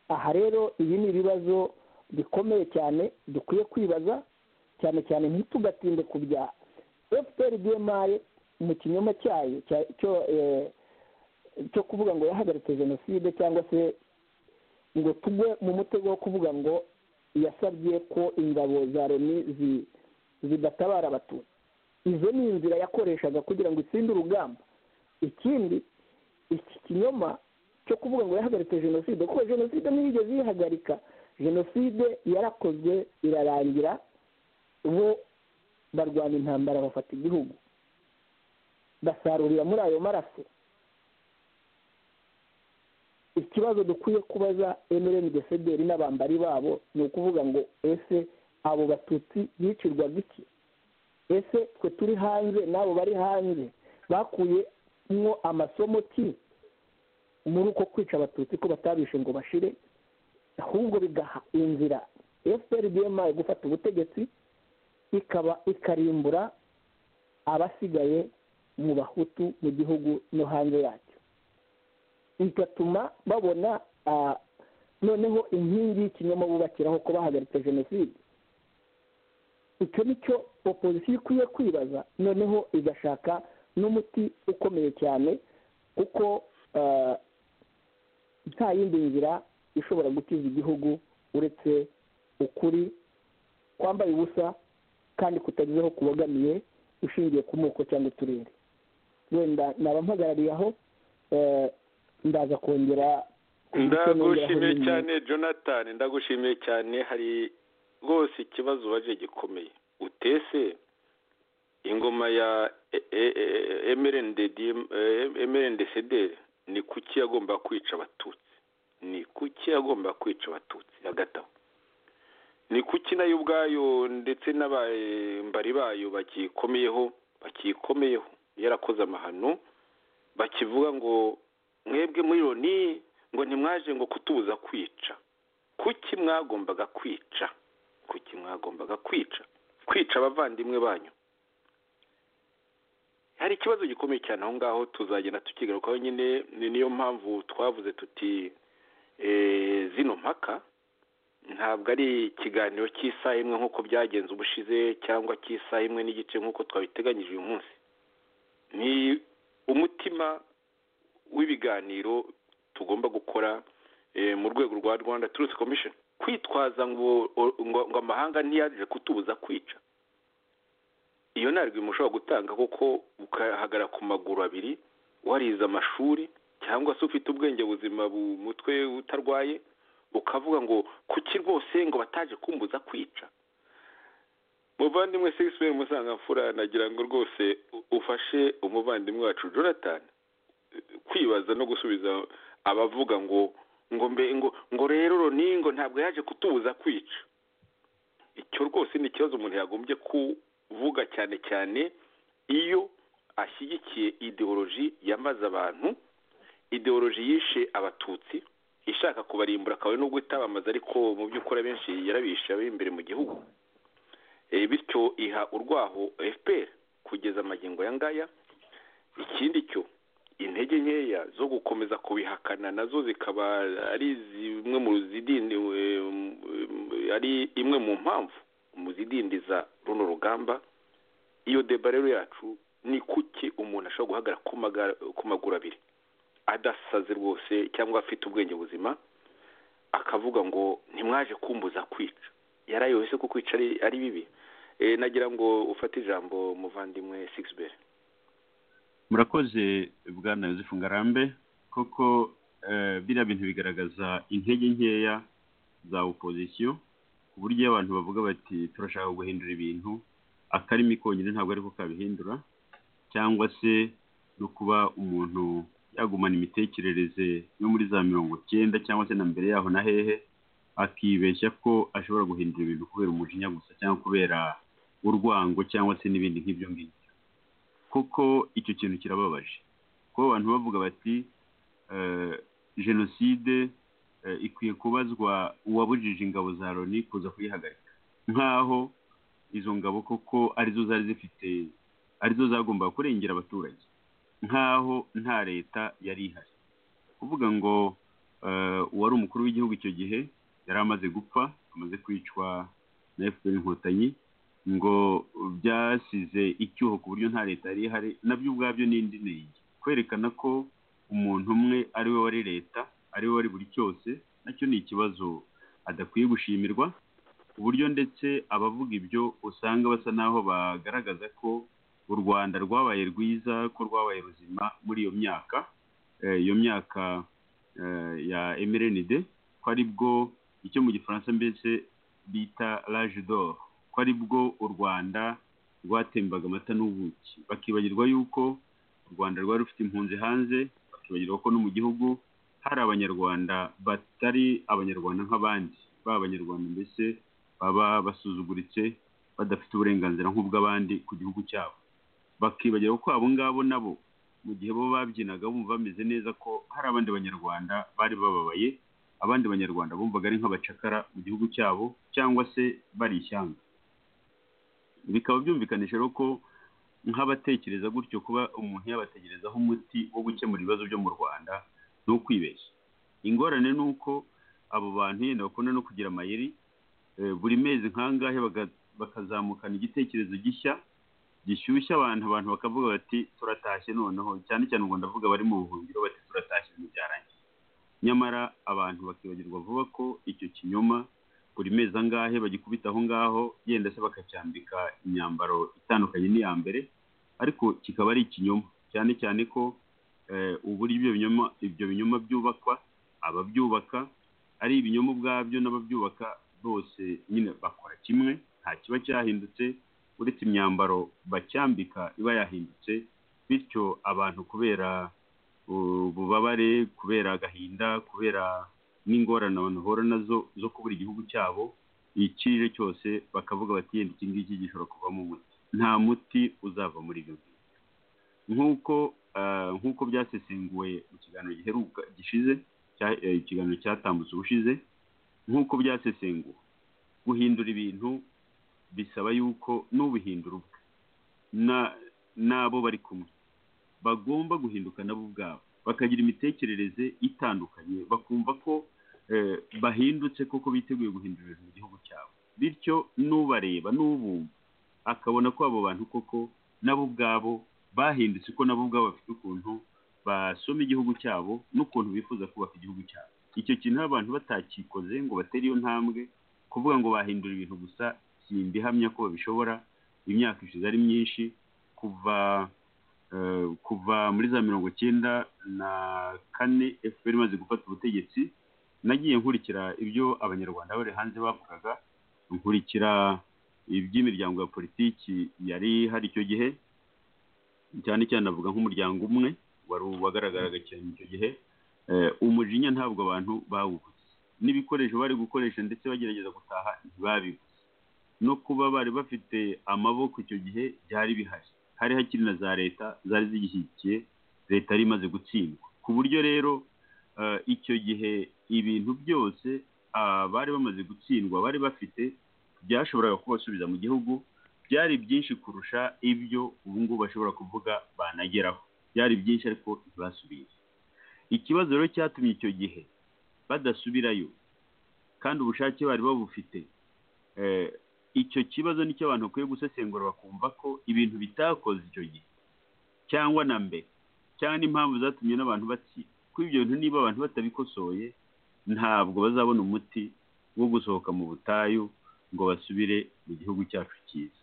D: aha rero ibi ni ibibazo bikomeye cyane dukwiye kwibaza cyane cyane ntitugatinde ku bya fpr bmaye mu kinyoma cyayo cyo kuvuga ngo yahagaritse jenoside cyangwa se ngo tugwe mu mutego wo kuvuga ngo yasabye ko ingabo za loni zidatabara abatutsi izo ni inzira yakoreshaga kugira ngo itsinde urugamba ikindi iki kinyoma cyo kuvuga ngo yahagaritse jenoside kuko jenoside ntiyigeze yihagarika jenoside yarakozwe irarangira bo barwana intambara bafata igihugu basarurira muri ayo maraso ikibazo dukwiye kubaza emireni desederi n'abambari babo ni ukuvuga ngo ese abo batutsi bicirwaga iki ese twe turi hanze n'abo bari hanze bakuyemo amasomo ki muri uko kwica abatutsi ko batabishe ngo bashire ahubwo bigaha inzira fpr bmaye gufata ubutegetsi ikaba ikarimbura abasigaye mu bahutu mu gihugu no hanze yacyo bigatuma babona noneho inkingi y'ikinyoma bubakiraho ko bahagaritse jenoside icyo ni cyo opozisiyo ikwiye kwibaza noneho igashaka n'umuti ukomeye cyane kuko nta yindi nzira ishobora gukiza igihugu uretse ukuri kwambaye ubusa kandi kutagize aho kubogamiye ushingiye ku moko cyangwa uturere wenda naba mpagarariye aho ndaza kongera
A: ndagushimiye cyane jonathan ndagushimiye cyane hari rwose ikibazo ubaje gikomeye utese ingoma ya emerendederi ni kuki yagomba kwica abatutsi ni kuki yagomba kwica abatutsi hagati aho ni kuki nayo ubwayo ndetse n'abambari bayo bakiyikomeyeho bakiyikomeyeho yarakoze amahano bakivuga ngo mwebwe muri loni ngo ntimwaje ngo kutubuza kwica kuki mwagombaga kwica kuki mwagombaga kwica kwica abavandimwe banyu hari ikibazo gikomeye cyane aho ngaho tuzagenda tukigarukaho nyine ni niyo mpamvu twavuze tuti zino mpaka ntabwo ari ikiganiro cy'isaha imwe nk'uko byagenze ubushize cyangwa cy'isaha imwe n'igice nk'uko twabiteganyije uyu munsi ni umutima w'ibiganiro tugomba gukora mu rwego rwa rwanda turusi komishoni kwitwaza ngo amahanga ntiyaje kutubuza kwica iyo nta rwimo ushobora gutanga kuko ukahagarara ku maguru abiri warize amashuri cyangwa se ufite ubwenge buzima mutwe utarwaye ukavuga ngo kuki rwose ngo bataje kumbuza kwica muvandimwe segisiperi musangamfura nagira ngo rwose ufashe umuvandimwe wacu jonathan kwibaza no gusubiza abavuga ngo ngo mbe ngo ngo rero roni ngo ntabwo yaje kutubuza kwica icyo rwose ni ikibazo umuntu yagombye kuvuga cyane cyane iyo ashyigikiye ideoloji yamaze abantu ideoloji yishe abatutsi ishaka kubarimbura akaba nubwo itabamaze ariko mu by'ukuri abenshi yarabishe abari imbere mu gihugu bityo iha urwaho fpr kugeza amagingo aya ngaya ikindi cyo intege nkeya zo gukomeza kubihakana nazo zikaba ari zimwe mu zidindi ari imwe mu mpamvu mu zidindiza runo rugamba iyo deba rero yacu ni kuki umuntu ashobora guhagarara ku maguru abiri adasaze rwose cyangwa afite ubwenge buzima akavuga ngo ntimwaje kumbuza kwica yarayohese ko kwica ari bibi nagira ngo ufate ijambo muvandimwe sigisiberi
B: murakoze bwana Yosefu ngarambe koko biriya bintu bigaragaza intege nkeya za opozisiyo ku buryo iyo abantu bavuga bati turashaka guhindura ibintu akarimi konyine ntabwo ariko kabihindura cyangwa se no kuba umuntu yagumana imitekerereze yo muri za mirongo icyenda cyangwa se na mbere yaho na hehe akibeshya ko ashobora guhindura ibintu kubera umujinya gusa cyangwa kubera urwango cyangwa se n'ibindi nk'ibyo ngibyo kuko icyo kintu kirababaje kuba abantu bavuga bati jenoside ikwiye kubazwa uwabujije ingabo za loni kuza kuyihagarika nk'aho izo ngabo koko arizo zari zifite arizo zagombaga kurengera abaturage nk'aho nta leta yari ihari kuvuga ngo eh, uwari umukuru w'igihugu icyo gihe yari amaze gupfa amaze kwicwa na fpr inkotanyi ngo byasize icyuho ku buryo nta leta yari ihari nabyo ubwabyo ni indi nenge kwerekana ko umuntu umwe ari we wari leta ari we wari buri cyose nacyo ni ikibazo adakwiye gushimirwa ku buryo ndetse abavuga ibyo usanga basa n'aho bagaragaza ko u rwanda rwabaye rwiza ko rwabaye ruzima muri iyo myaka Eh, iyo myaka eh, ya mrnd ko ari bwo icyo mu gifaransa mbese bita rage d'or ko ari bwo u rwanda rwatembaga amata n'ubuki bakibagirwa yuko u rwanda rwari rufite impunzi hanze bakibagirwa ko no mu gihugu hari abanyarwanda batari abanyarwanda nk'abandi ba abanyarwanda mbese baba basuzuguritse badafite uburenganzira nk'ubw'abandi ku gihugu cyabo bakibagira ko abo ngabo nabo mu gihe bo babyinaga bumva bameze neza ko hari abandi banyarwanda bari bababaye abandi banyarwanda bumvaga ari nk'abacakara mu gihugu cyabo cyangwa se bari ishyanga bikaba byumvikanisha rero ko nk'abatekereza gutyo kuba umuntu yabategerezaho umuti wo gukemura ibibazo byo mu rwanda ni ukwibeshya ingorane ni uko abo bantu yenda bakunda no kugira amayeri eh, buri mezi nkangahe baga- bakazamukana igitekerezo gishya gishyushya abantu abantu bakavuga bati turatashye noneho cyane cyane ubwo ndavuga bari mu buhungiro bati turatashye ibintu byarangiye nyamara abantu bakibagirwa vuba ko icyo kinyoma buri mezi angahe bagikubita aho ngaho yenda se bakacyambika imyambaro itandukanye n'iya mbere ariko kikaba ari ikinyoma cyane cyane ko eh, uburyo ibyo binyoma ibyo binyoma byubakwa ababyubaka ari ibinyoma ubwabyo n'ababyubaka bose nyine bakora kimwe nta kiba cyahindutse uretse imyambaro bacyambika iba yahindutse bityo abantu kubera uh, ububabare kubera agahinda kubera n'ingorane abantu bahura nazo zo kubura igihugu cyabo ikirere cyose bakavuga bati yenda iki ngiki gishobora kuvamo umuti nta muti uzava muri ibyo ngibyo nk'uko ah, nk'uko byasesenguwe mu kiganiro giheruka gishize cya- eh, ikiganiro cyatambutse ubushize nk'uko byasesenguwe guhindura ibintu bisaba yuko n'ubihindura ubwe na- n'abo bari kumwe bagomba guhinduka nabo ubwabo bakagira imitekerereze itandukanye bakumva ko eh, bahindutse koko biteguye guhindura ibintu mu gihugu cyabo bityo n'ubareba n'ubumva akabona ko abo bantu koko nabo ubwabo bahindutse ko nabo ubwabo bafite ukuntu basoma igihugu cyabo n'ukuntu bifuza kubaka igihugu cyabo icyo kintu iyo abantu batakikoze ngo batere iyo ntambwe kuvuga ngo bahindura ibintu gusa simba ihamya ko babishobora imyaka ishize ari myinshi kuva eh, kuva muri za mirongo icyenda na kane efuperi imaze gufata ubutegetsi nagiye nkurikira ibyo abanyarwanda bari hanze bavugaga nkurikira iby'imiryango ya politiki yari hari icyo gihe cyane cyane avuga nk'umuryango umwe wari wagaragaraga cyane icyo gihe Eh, umujinya ntabwo abantu bawubuze n'ibikoresho bari gukoresha ndetse bagerageza gutaha ntibabibuze no kuba bari bafite amaboko icyo gihe byari bihari hari hakiri na za leta zari zigishyigikiye leta yari imaze gutsindwa ku buryo rero eh, icyo gihe ibintu byose ah, bari bamaze gutsindwa bari bafite byashoboraga kubasubiza mu gihugu byari byinshi kurusha ibyo ubu ngubu bashobora kuvuga banageraho byari byinshi ariko ntibasubire ikibazo rero cyatumye icyo gihe badasubirayo kandi ubushake bari babufite eh, icyo kibazo nicyo abantu bakwiye gusesengura bakumva ko ibintu bitakoze icyo gihe cyangwa na mbere cyangwa n'impamvu zatumye n'abantu batsinda kuko ibyo bintu niba abantu batabikosoye ntabwo bazabona umuti wo gusohoka mu butayu ngo basubire mu gihugu cyacu cyiza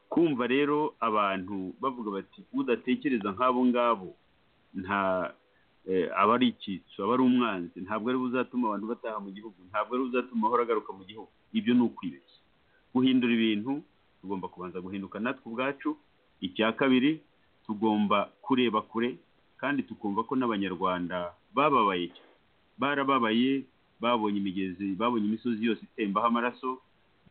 B: kumva rero abantu bavuga bati udatekereza nk'abo ngabo nta eh, aba ari icyitso aba ari umwanzi ntabwo ari buzatuma abantu bataha mu gihugu ntabwo ari buzatuma ahora agaruka mu gihugu ibyo ni ukwibeshya guhindura ibintu tugomba kubanza guhinduka natwe ubwacu icya kabiri tugomba kureba kure kandi tukumva ko n'abanyarwanda bababaye cyane. barababaye babonye imigezi babonye imisozi yose itembaho amaraso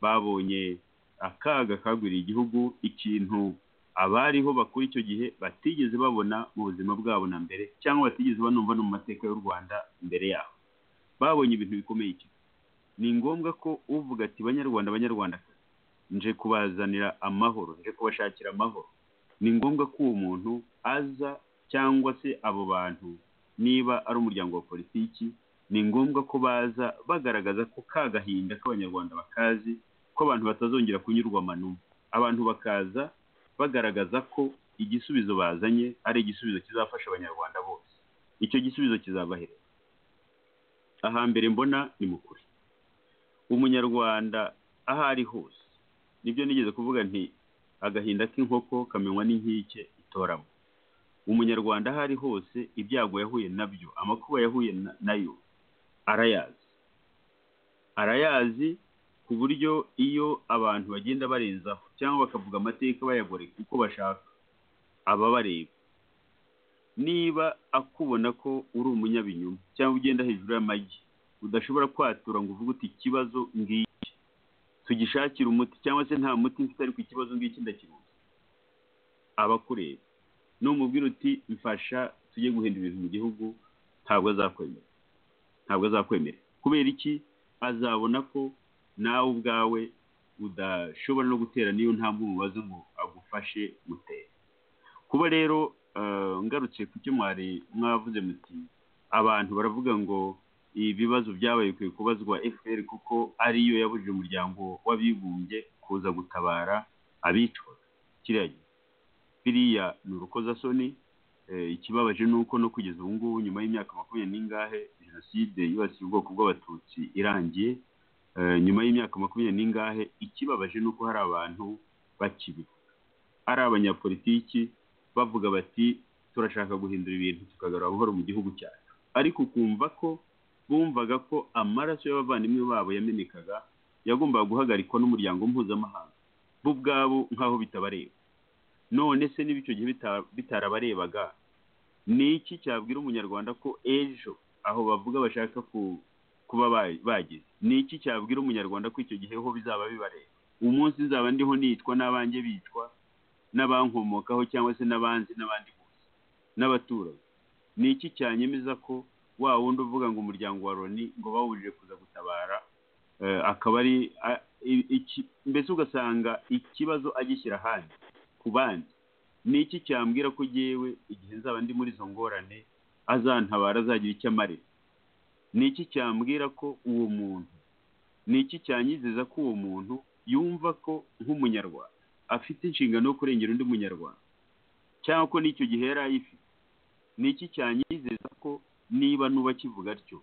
B: babonye akaga kagwiriye igihugu ikintu abariho bakuru icyo gihe batigeze babona mu buzima bwabo na mbere cyangwa batigeze banumva no mu mateka y'u rwanda mbere yabo babonye ibintu bikomeye cyane ni ngombwa ko uvuga ati banyarwanda banyarwanda nje kubazanira amahoro nje kubashakira amahoro ni ngombwa ko uwo muntu aza cyangwa se abo bantu niba ari umuryango wa politiki ni ngombwa ko baza bagaragaza ko ka gahinda k'abanyarwanda bakazi ko abantu batazongera kunyurwa amanuma abantu bakaza bagaragaza ko igisubizo bazanye ari igisubizo kizafasha abanyarwanda bose icyo gisubizo kizabahereza ahambere mbona ni mu kuri umunyarwanda aho ari hose nibyo nigeze kuvuga nti agahinda k'inkoko kamenywa n'inkike itoramo umunyarwanda aho ari hose ibyago yahuye nabyo amakuba yahuye nayo arayazi arayazi ku buryo iyo abantu bagenda barenzaho cyangwa bakavuga amateka bayagoreka uko bashaka aba bareba niba akubona ko uri umunyabinyoma cyangwa ugenda hejuru y'amagi udashobora kwatura ngo uvuge uti ikibazo ngiki tugishakire umuti cyangwa se nta muti mfite ariko ikibazo ngiki ndakiruzi aba akureba n'umubwira uti mfasha tujye guhindura ibintu mu gihugu ntabwo azakwemera ntabwo azakwemera kubera iki azabona ko nawe ubwawe udashobora no gutera niyo ntambwe umubaze ngo agufashe mutere kuba rero ngarutse ku cyo mwari mwavuze muti abantu baravuga ngo ibibazo byabaye bikwiye kubazwa fpr kuko ariyo yabujije umuryango w'abibumbye kuza gutabara abicwaga kiriya gihe biriya ni urukozasoni ikibabaje ni uko no kugeza ubu ngubu nyuma y'imyaka makumyabiri n'ingahe jenoside yibasiye ubwoko bw'abatutsi irangiye nyuma y'imyaka makumyabiri n'ingahe ikibabaje ni uko hari abantu bakibivuga ari abanyapolitiki bavuga bati turashaka guhindura ibintu tukagarura buhoro mu gihugu cyacu ariko ukumva ko bumvaga ko amaraso y'abavandimwe babo yamenekaga yagombaga guhagarikwa n'umuryango mpuzamahanga bo ubwabo nk'aho bitabareba none se niba icyo gihe bitarabarebaga ni iki cyabwira umunyarwanda ko ejo aho bavuga bashaka kuba bagize ni iki cyabwira umunyarwanda ko icyo gihe ho bizaba bibareba umunsi nzaba ndiho nicwa n'abanjye bicwa n'abankomokaho cyangwa se n'abanzi n'abandi bose n'abaturanyi ni iki cyanyemeza ko wa wundi uvuga ngo umuryango wa loni ngo bawujije kuza gutabara akaba ari mbese ugasanga ikibazo agishyira ahandi ku bandi ni iki cyambwira ko ugewe igihe nzaba ndi muri izo ngorane azantabara azagira icyo amarira ni iki cyambwira ko uwo muntu ni iki cyanyizeza ko uwo muntu yumva ko nk'umunyarwanda afite inshingano yo kurengera undi munyarwanda cyangwa ko n'icyo gihe yari ayifite ni iki cyanyizeza ko niba nuba akivuga atyo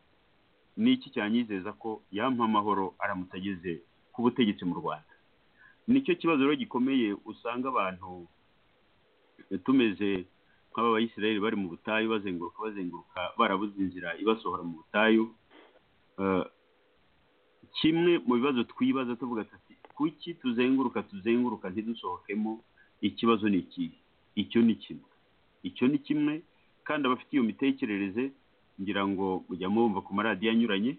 B: ni iki cyanyizeza ko yampa amahoro aramutse ageze ku butegetsi mu rwanda nicyo kibazo rero gikomeye usanga abantu tumeze nk'aba bayisirayeli bari mu butayu bazenguruka bazenguruka barabuze inzira ibasohora mu butayu kimwe mu bibazo twibaza tuvuga ati kuki tuzenguruka tuzenguruka ntidusohokemo ikibazo ni iki icyo ni kimwe icyo ni kimwe kandi abafite iyo mitekerereze ngira ngo mujya mwumva ku maradiyo anyuranye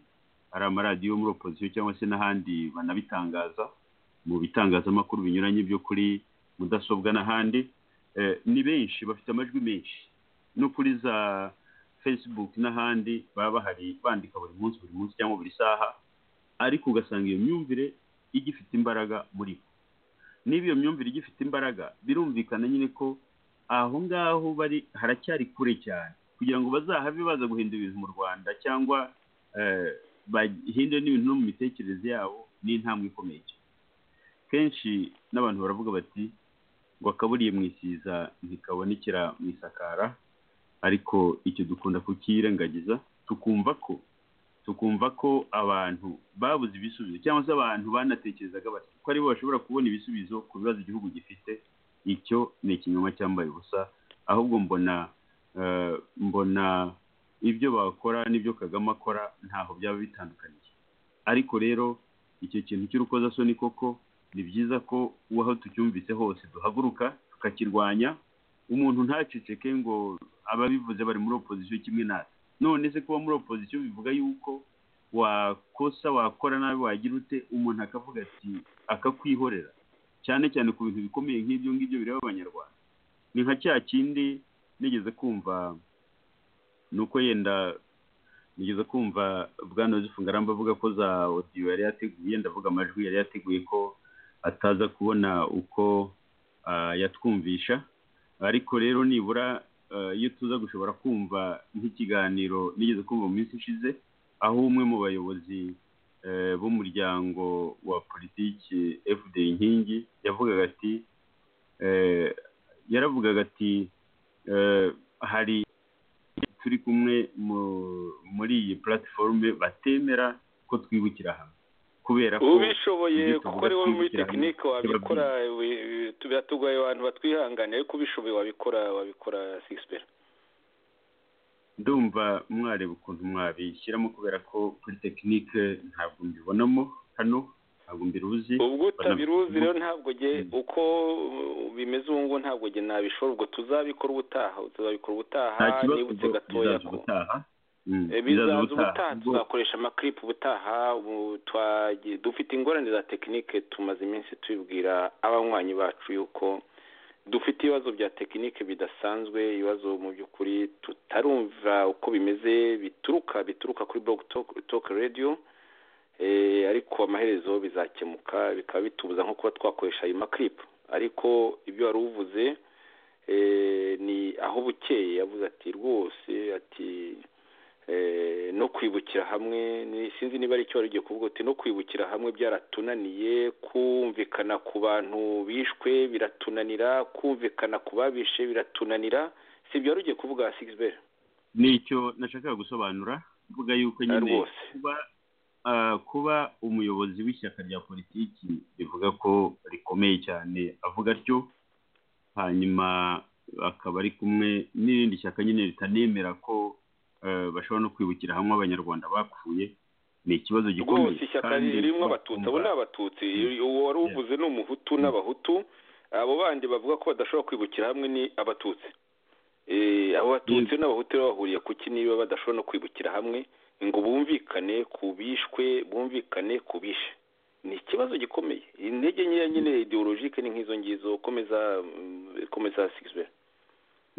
B: ari amaradiyo yo muri opozisiyo cyangwa se n'ahandi banabitangaza mu bitangazamakuru binyuranye byo kuri mudasobwa n'ahandi ni benshi bafite amajwi menshi no kuri za facebook n'ahandi baba bahari bandika buri munsi buri munsi cyangwa buri saha ariko ugasanga iyo myumvire igifite imbaraga muri bo niba iyo myumvire igifite imbaraga birumvikana nyine ko aho ngaho bari haracyari kure cyane kugira ngo bazahave baza guhindura ibintu mu rwanda cyangwa bahindure n'ibintu no mu mitekerereze yabo ni intambwe ikomeye kenshi n'abantu baravuga bati ngo akaburiye mu isiza ntikabonekera mu isakara ariko icyo dukunda kukirengagiza tukumva ko tukumva ko abantu babuze ibisubizo cyangwa se abantu banatekerezaga bati ko aribo bashobora kubona ibisubizo ku bibazo igihugu gifite icyo ni ikinyoma cyambaye ubusa ahubwo mbona mbona ibyo bakora n'ibyo kagame akora ntaho byaba bitandukaniye ariko rero icyo kintu cy'urukozasoni koko ni byiza ko aho tucyumvise hose duhaguruka tukakirwanya umuntu ntaceceke ngo ababivuze bari muri opozisiyo kimwe natwe none se kuba muri opozisiyo bivuga yuko wakosa wakora nabi wagira ute umuntu akavuga ati akakwihorera cyane cyane ku bintu bikomeye nk'ibyo ngibyo bireba abanyarwanda ni nka cya kindi nigeze kumva ni uko yenda nigeze kumva bwana Joseph ngarambe avuga ko za odiyo yari yateguye ndavuga amajwi yari yateguye ko ataza kubona uko yatwumvisha ariko rero nibura iyo tuza gushobora kumva nk'ikiganiro nigeze kumva mu minsi ishize aho umwe mu bayobozi b'umuryango wa politiki fda inkingi yavugaga ati yaravugaga ati hari turi kumwe muri iyi platiforume batemera ko twibukira hamwe kubera ko
A: ubishoboye kuko ari wowe muri tekinike wabikora biratugoye abantu batwihanganiye ariko ubishoboye wabikora wabikora sigisipera
B: ndumva mwareba ukuntu mwabishyiramo kubera ko kuri tekinike ntabwo mbibonamo hano ntabwo mbiruzi
A: ubwo utabiruzi rero ntabwo uko bimeze ubu ngubu ntabwo nge nabishora ubwo tuzabikora ubutaha tuzabikora ubutaha nibutse gatoya ko bizaza ubutaha tuzakoresha amakiripu ubutaha dufite ingorane za tekinike tumaze iminsi tubibwira abanywanyi bacu yuko dufite ibibazo bya tekinike bidasanzwe ibibazo mu by'ukuri tutarumva uko bimeze bituruka bituruka kuri toke radiyo ariko amaherezo bizakemuka bikaba bitubuza nko kuba twakoresha ayo makiripu ariko ibyo wari uvuze ni aho bukeye yavuze ati rwose ati no kwibukira hamwe sinzi niba ari icyo wari ugiye kuvuga uti no kwibukira hamwe byaratunaniye kumvikana ku bantu bishwe biratunanira kumvikana ku babishe biratunanira si ibyo wari ugiye kuvuga sigisiberi
B: ni icyo nashakaga gusobanura mvuga yuko nyine kuba kuba umuyobozi w'ishyaka rya politiki rivuga ko rikomeye cyane avuga atyo hanyuma akaba ari kumwe n'irindi shyaka nyine ritanemera ko bashobora no kwibukira hamwe abanyarwanda bapfuye ni ikibazo gikomeye
A: rwose ishyaka ririmo abatutsi abo ni abatutsi uwo wari uvuze ni umuhutu n'abahutu abo bandi bavuga ko badashobora kwibukira hamwe ni abatutsi abo batutsi n'abahutu rero bahuriye ku ki niba badashobora no kwibukira hamwe ngo bumvikane ku bishwe bumvikane ku bishe ni ikibazo gikomeye intege nkeya nyine ideologike ni nk'izo ngizo komeza komeza sigizwe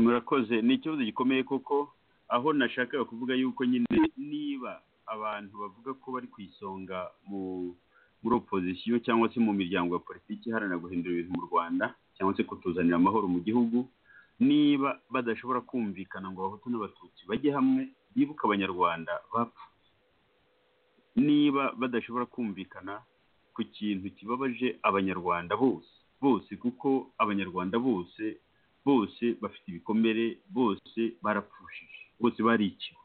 B: murakoze ni ikibazo gikomeye koko aho nashakaga kuvuga yuko nyine niba abantu bavuga ko bari ku isonga muri opozisiyo cyangwa se mu miryango ya politiki iharanira guhindura ibintu mu rwanda cyangwa se kutuzanira amahoro mu gihugu niba badashobora kumvikana ngo abahutu n'abatutsi bajye hamwe bibuke abanyarwanda bapfa niba badashobora kumvikana ku kintu kibabaje abanyarwanda bose bose kuko abanyarwanda bose bose bafite ibikomere bose barapfushije bose barikiwe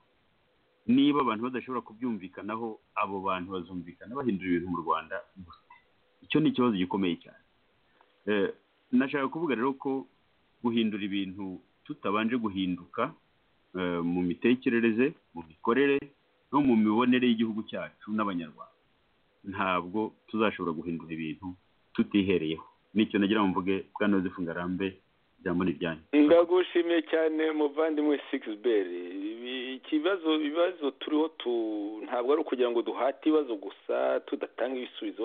B: niba abantu badashobora kubyumvikanaho abo bantu bazumvikana bahindura ibintu mu rwanda gusa icyo ni ikibazo gikomeye cyane nashaka kuvuga rero ko guhindura ibintu tutabanje guhinduka mu mitekerereze mu mikorere no mu mibonere y'igihugu cyacu n'abanyarwanda ntabwo tuzashobora guhindura ibintu tutihereyeho nicyo nagira ngo mvuge bwanoze fungarambe ijambo ni ibyanyu
A: ndagushimiye cyane muvandimwe sikisiberi ikibazo ibibazo turiho ntabwo ari ukugira ngo duhate ibibazo gusa tudatanga ibisubizo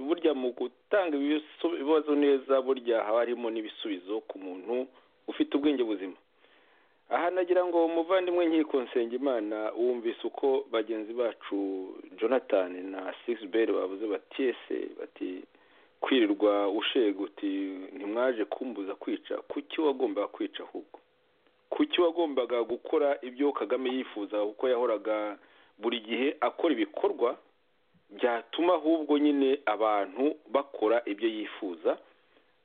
A: burya mu gutanga ibibazo neza burya haba harimo n'ibisubizo ku muntu ufite ubwenge buzima aha nagira ngo muvandimwe nkiko imana wumvise uko bagenzi bacu jonathan na sikisiberi babuze batiyese bati kwirirwa ushega uti ntimwaje kumbuza kwica kuki wagombaga kwica ahubwo kuki wagombaga gukora ibyo kagame yifuza kuko yahoraga buri gihe akora ibikorwa byatuma ahubwo nyine abantu bakora ibyo yifuza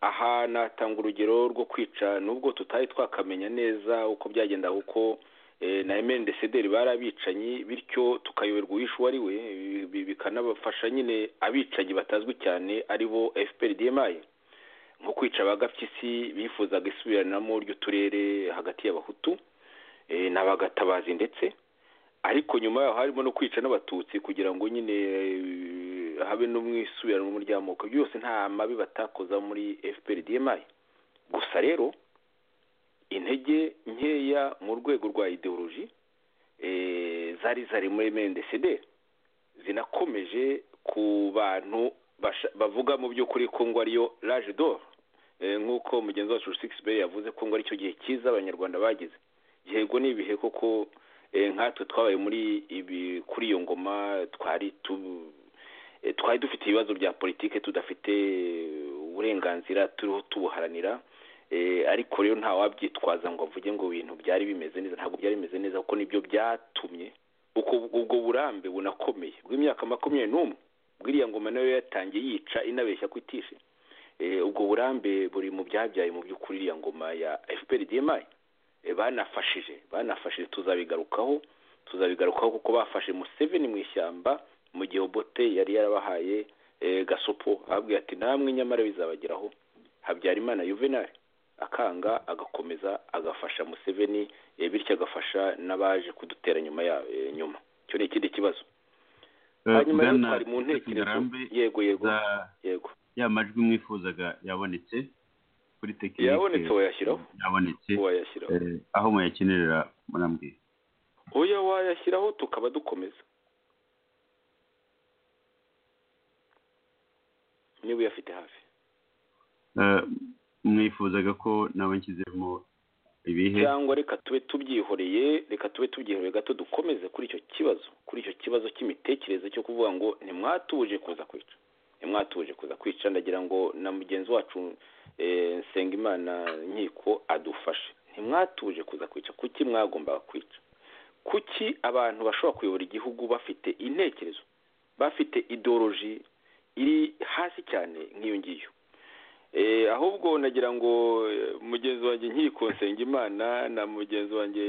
A: aha natanga urugero rwo kwica nubwo tutari twakamenya neza uko byagenda kuko na emeni desederi bari abicanyi bityo tukayoberwa uwishe uwo ari we bikanabafasha nyine abicanyi batazwi cyane ari bo efuperi diyemayi nko kwica abagapyisi bifuzaga isubiranamo ry'uturere hagati y'abahutu n'abagatabazi ndetse ariko nyuma yaho harimo no kwica n'abatutsi kugira ngo nyine habe no mu isubiranamo ry'amoko byose nta mabi batakoza muri efuperi diyemayi gusa rero intege nkeya mu rwego rwa ideoloji zari zari muri mndcd zinakomeje ku bantu bavuga mu by'ukuri ko ngo ariyo raje doro nk'uko mugenzi wacu sikisiberi yavuze ko ngo aricyo gihe cyiza abanyarwanda bagize yego ni ibihe koko nkatwe twabaye muri ibi kuri iyo ngoma twari twari dufite ibibazo bya politiki tudafite uburenganzira turiho tubuharanira Eh, ariko rero ntawabyitwaza ngo avuge ngo ibintu byari bimeze neza ntabwo byari bimeze neza kuko nibyo byatumye ubwo ubwo burambe bunakomeye bw'imyaka makumyabiri n'umwe bw'iriya ngoma nayo yatangiye yica inabeshya ko itishe Eh, ubwo burambe buri mu byabyaye mu by'ukuri iriya ngoma ya fpr dmi Eh, banafashije banafashije tuzabigarukaho tuzabigarukaho kuko bafashe museveni mu ishyamba mu gihe obote yari yarabahaye eh, gasopo ababwira ati namwe nyamara bizabageraho habyarimana juvenal akanga agakomeza agafasha museveni eh, bityo agafasha n'abaje kudutera nyuma ya eh, nyuma icyo ni ikindi kibazo hanyuma rero
B: bwana
A: twari mu ntekerezo
B: ngarambe
A: yego yego
B: za-
A: yego
B: ya majwi mwifuzaga yabonetse kuri tekinike
A: yabonetse wayashyiraho
B: yabonetse
A: wayashyiraho
B: eh, aho muyakenerera murambwira
A: oya wayashyiraho tukaba dukomeza niba uyafite hafi
B: Eh, mwifuzaga ko nawe nshyizemo ibihe
A: cyangwa reka tube tubyihoreye reka tube tubyihoreye gato dukomeze kuri icyo kibazo kuri icyo kibazo cy'imitekerereze cyo kuvuga ngo ntimwatuje kuza kwica ntimwatuje kuza kwica ndagira ngo na mugenzi wacu eh, nsengimana nkiko adufashe ntimwatuje kuza kwica kuki mwagombaga kwica kuki abantu bashobora kuyobora igihugu bafite intekerezo bafite idoroji iri hasi cyane nk'iyo ngiyo Eh, ahubwo nagira ngo eh, mugenzi wanjye nkiko Nsengimana na mugenzi wanjye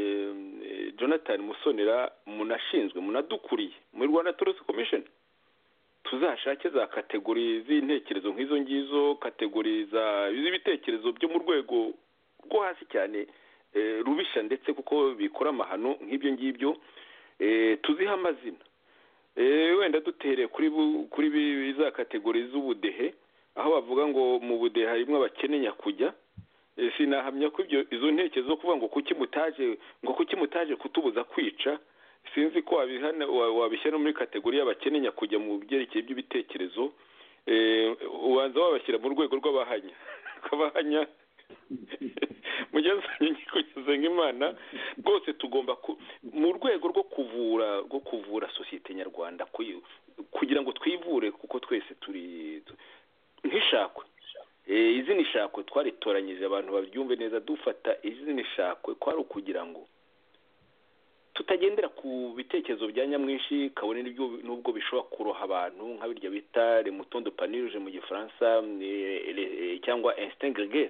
A: eh, jonathan musonera munashinzwe munadukuriye muri rwanda torisi komishoni tuzashake za kategori z'intekerezo nk'izo ngizo kategori za- z'ibitekerezo byo mu rwego rwo hasi cyane eh, rubisha ndetse kuko bikora amahano nk'ibyo ngibyo eh, tuzihe amazina Eh, wenda dutereye kuri bu- kuri bi- za kategori z'ubudehe aho bavuga ngo mu budehe harimo abakene nyakujya Eh, sinahamya ko ibyo izo ntekerezo zo kuvuga ngo kuki mutaje ngo kuki mutaje kutubuza kwica sinzi ko wabihana wa- wabishyira no muri kategori y'abakene nyakujya mu byerekeye by'ibitekerezo Eh, ubanza wabashyira mu rwego rw'abahanya abahanya mugenzanye kugeza nk'imana rwose tugomba ku- mu rwego rwo kuvura rwo kuvura sosiyete nyarwanda kuyi- kugira ngo twivure kuko twese turi nk'ishakwe Eh, izina ishakwe twaritoranyije abantu babyumve neza dufata izina ishakwe kwari ukugira ngo tutagendera ku bitekerezo bya nyamwinshi kabone n'ibyo- n'ubwo bishobora kuroha abantu nka birya bita remutondo paniruje mu gifaransa eh, le- eh, cyangwa instingrege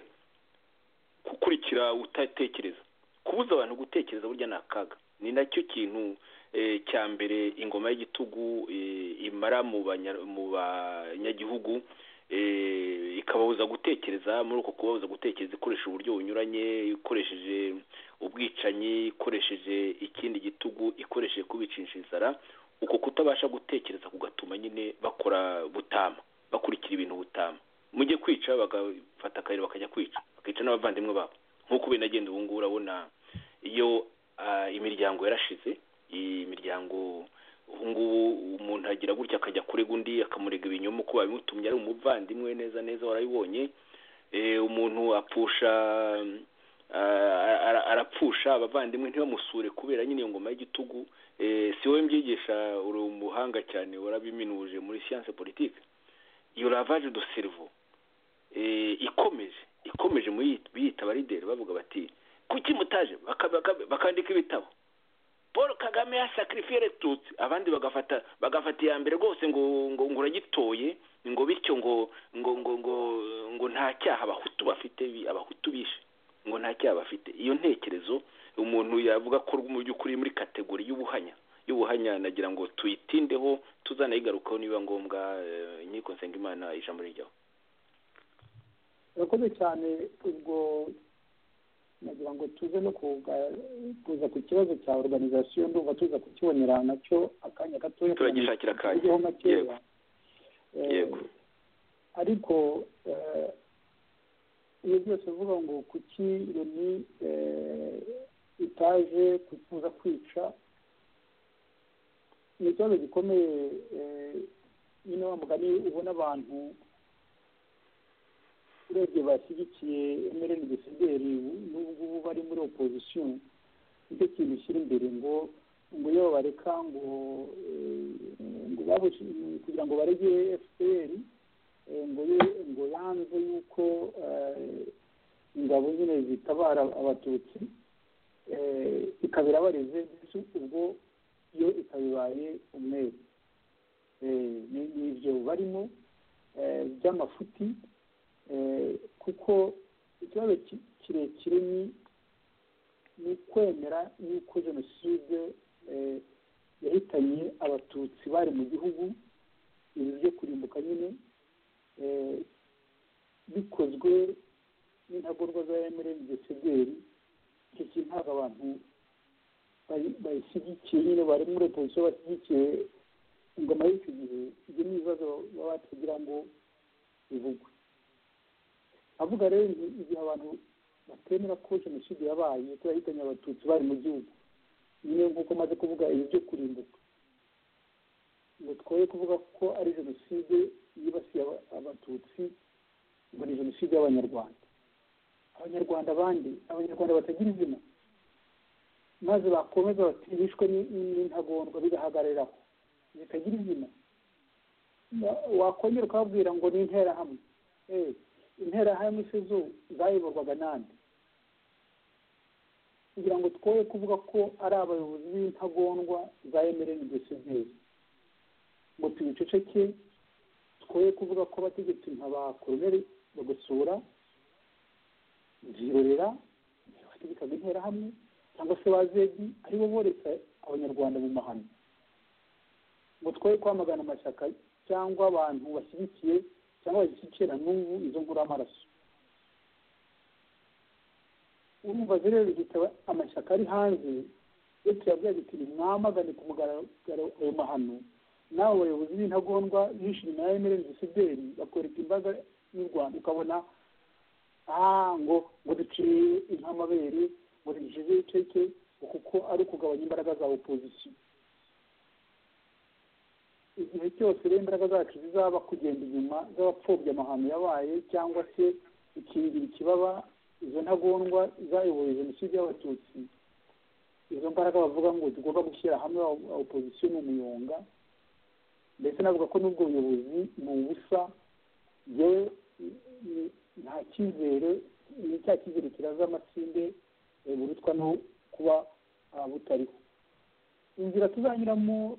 A: gukurikira utatekereza kubuza abantu gutekereza burya ni akaga ni nacyo kintu eh, cya mbere ingoma y'igitugu eh, imara mu banya- mu banyagihugu eh, ikababuza gutekereza muri uko kubabuza gutekereza ikoresha uburyo bunyuranye ikoresheje ubwicanyi ikoresheje ikindi gitugu ikoresheje kubicisha inzara uko kutabasha gutekereza kugatuma nyine bakora butama bakurikira ibintu butama mujye kwica bagafata akayira bakajya kwica bakica n'abavandimwe babo nk'uko binagenda ubu ngubu urabona iyo ah, imiryango yarashize imiryango ubu ngubu umuntu agira gutya akajya kurega undi akamurega ibinyoma uko babimutumye ari umuvandimwe neza neza warabibonye Eh, umuntu apfusha mm, ah, ara- arapfusha abavandimwe ntibamusure kubera nyine iyo ngoma y'igitugu Eh, si wowe mbyigisha uri umuhanga cyane warabiminuje muri siyanse politike iyo lavage do cerveau eh, ikomeje ikomeje mu yit- biyita abarideri bavuga bati kuki mutaje Baka- baka- bakandika ibitabo paul kagame yasacrifiye retutsi abandi bagafata bagafata iya mbere rwose ngo ngo ngo uragitoye ngo bityo ngo ngo ngo ngo ngo nta cyaha abahutu bafite bi- abahutu bishe ngo nta cyaha bafite iyo ntekerezo umuntu yavuga ko mu by'ukuri muri kategori y'ubuhanya y'ubuhanya nagira ngo tuyitindeho tuzanayigarukaho niba ngombwa eh, inkiko nsengimana ijambo rijyaho
D: urakoze cyane ubwo nagira ngo tuze no kuga- kuza ku kibazo cya organizasiyo ndumva tuza kukibonera nacyo akanya gatoya
A: turagishakira akanya
D: tujyeho makeya.
A: yego
D: Eh,
A: yego
D: ariko eh, iyo byose uvuga ngo kuki loni eh, itaje kuza kwica ni ikibazo gikomeye eh, nyine wa mugani ubona abantu urebye bashyigikiye emereni gisideri n'ubwo bari muri opozisiyo nicyo kintu ushyira imbere ngo ngo iyo bareka ngo eh, ngo babushi kugira ngo barege fpr eh, ngo ye ngo yanze yuko eh, ingabo nyine zitabara abatutsi ikaba irabarize ubwo yo ikabibaye umweru ni ibyo barimo by'amafuti kuko ikibazo kirekire ni kwemera yuko jenoside yahitanye abatutsi bari mu gihugu ibi byo kurimbuka nyine bikozwe n'intagorwa za emereni gesederi iki kintu ntabwo abantu bayishyigikiye nyine bari muri opozisiyo bashyigikiye ingoma y'icyo gihe ibyo ni ibibazo baba batagira ngo bivugwe avuga rero igihe abantu batemera ko jenoside yabaye ko yahitanye abatutsi bari mu gihugu nyine nk'uko maze kuvuga ibi byo kurimbuka ngo twoye kuvuga ko ari jenoside yibasiye abatutsi ngo ni jenoside y'abanyarwanda abanyarwanda abandi abanyarwanda batagira izina maze bakomeza batihishwe n'intagondwa bigahagariraho zitagira izina wakongera ukababwira ngo ni interahamwe interahamwe se zo zayoborwaga nande kugira ngo twoye kuvuga ko ari abayobozi b'intagondwa za emereni desideri ngo tubiceceke twoye kuvuga ko abategetsi nka ba koroneri bagosora zirorera bategekaga interahamwe cyangwa se ba zedi aribo boretse abanyarwanda mu mahano ngo twoye kwamagana amashyaka cyangwa abantu bashyigikiye cyangwa bashyigikira n'ubu izo nkuru y'amaraso urumva rero bigitaba amashyaka ari hanze ndetse yabwira biti mwamagane ku mugaragaro ayo mahano nawe bayobozi b'intagondwa bishimye na emereni gisideri bakwereka imbaga y'u rwanda ukabona ngo ngo duciye inkamabere ngo ducize iceke kuko ari ukugabanya imbaraga za opozisiyo igihe cyose rero imbaraga zacu zizaba kugenda inyuma z'abapfobya amahano yabaye cyangwa se ikingira ikibaba izo ntagondwa zayoboye jenoside y'abatutsi izo mbaraga bavuga ngo tugomba gushyira hamwe opozisiyo ni umuyonga ndetse navuga ko n'ubwo buyobozi ni ubusa yewe nta cyizere ni cya cyizere kiraza amasinde burutwa no kuba butariho inzira tuzanyuramo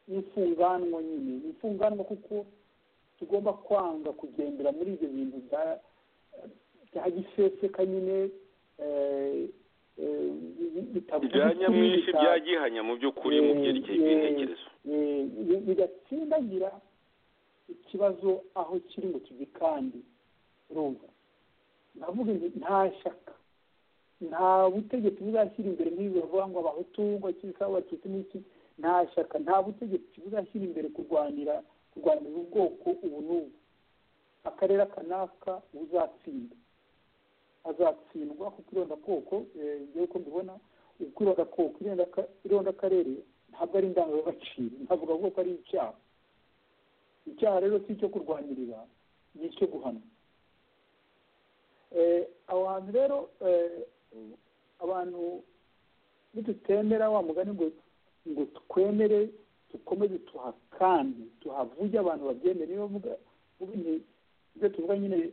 D: n'imfunganwa nyine ni imfunganwa kuko tugomba kwanga kugendera muri ibyo bintu bya giseseka nyine
A: bya nyamwinshi bya gihanya mu by'ukuri mu byerekeye ibitekerezo
D: bigatsindagira ikibazo aho kiri ngo tugikande urumva ndavuga nti nta shyaka nta butegetsi buzashyira imbere nk'ibi bavuga ngo abahutu ngo akiri abatutsi n'iki nta shyaka nta butegetsi buzashyira imbere kurwanira kurwanira ubwoko ubu n'ubu akarere aka n'aka uzatsinda azatsindwa kuko irondakoko ngewe uko mbibona uko irondakoko irondakarere ntabwo ari indangagaciro ntabwo bavuga ko ari icyaha icyaha rero si icyo kurwanirira ni icyo guhanwa abantu rero abantu nidutemera wa mugani ngo ngo twemere dukomeze tuhakande tuhavuge abantu babyemere niyo mvuga ibyo tuvuga nyine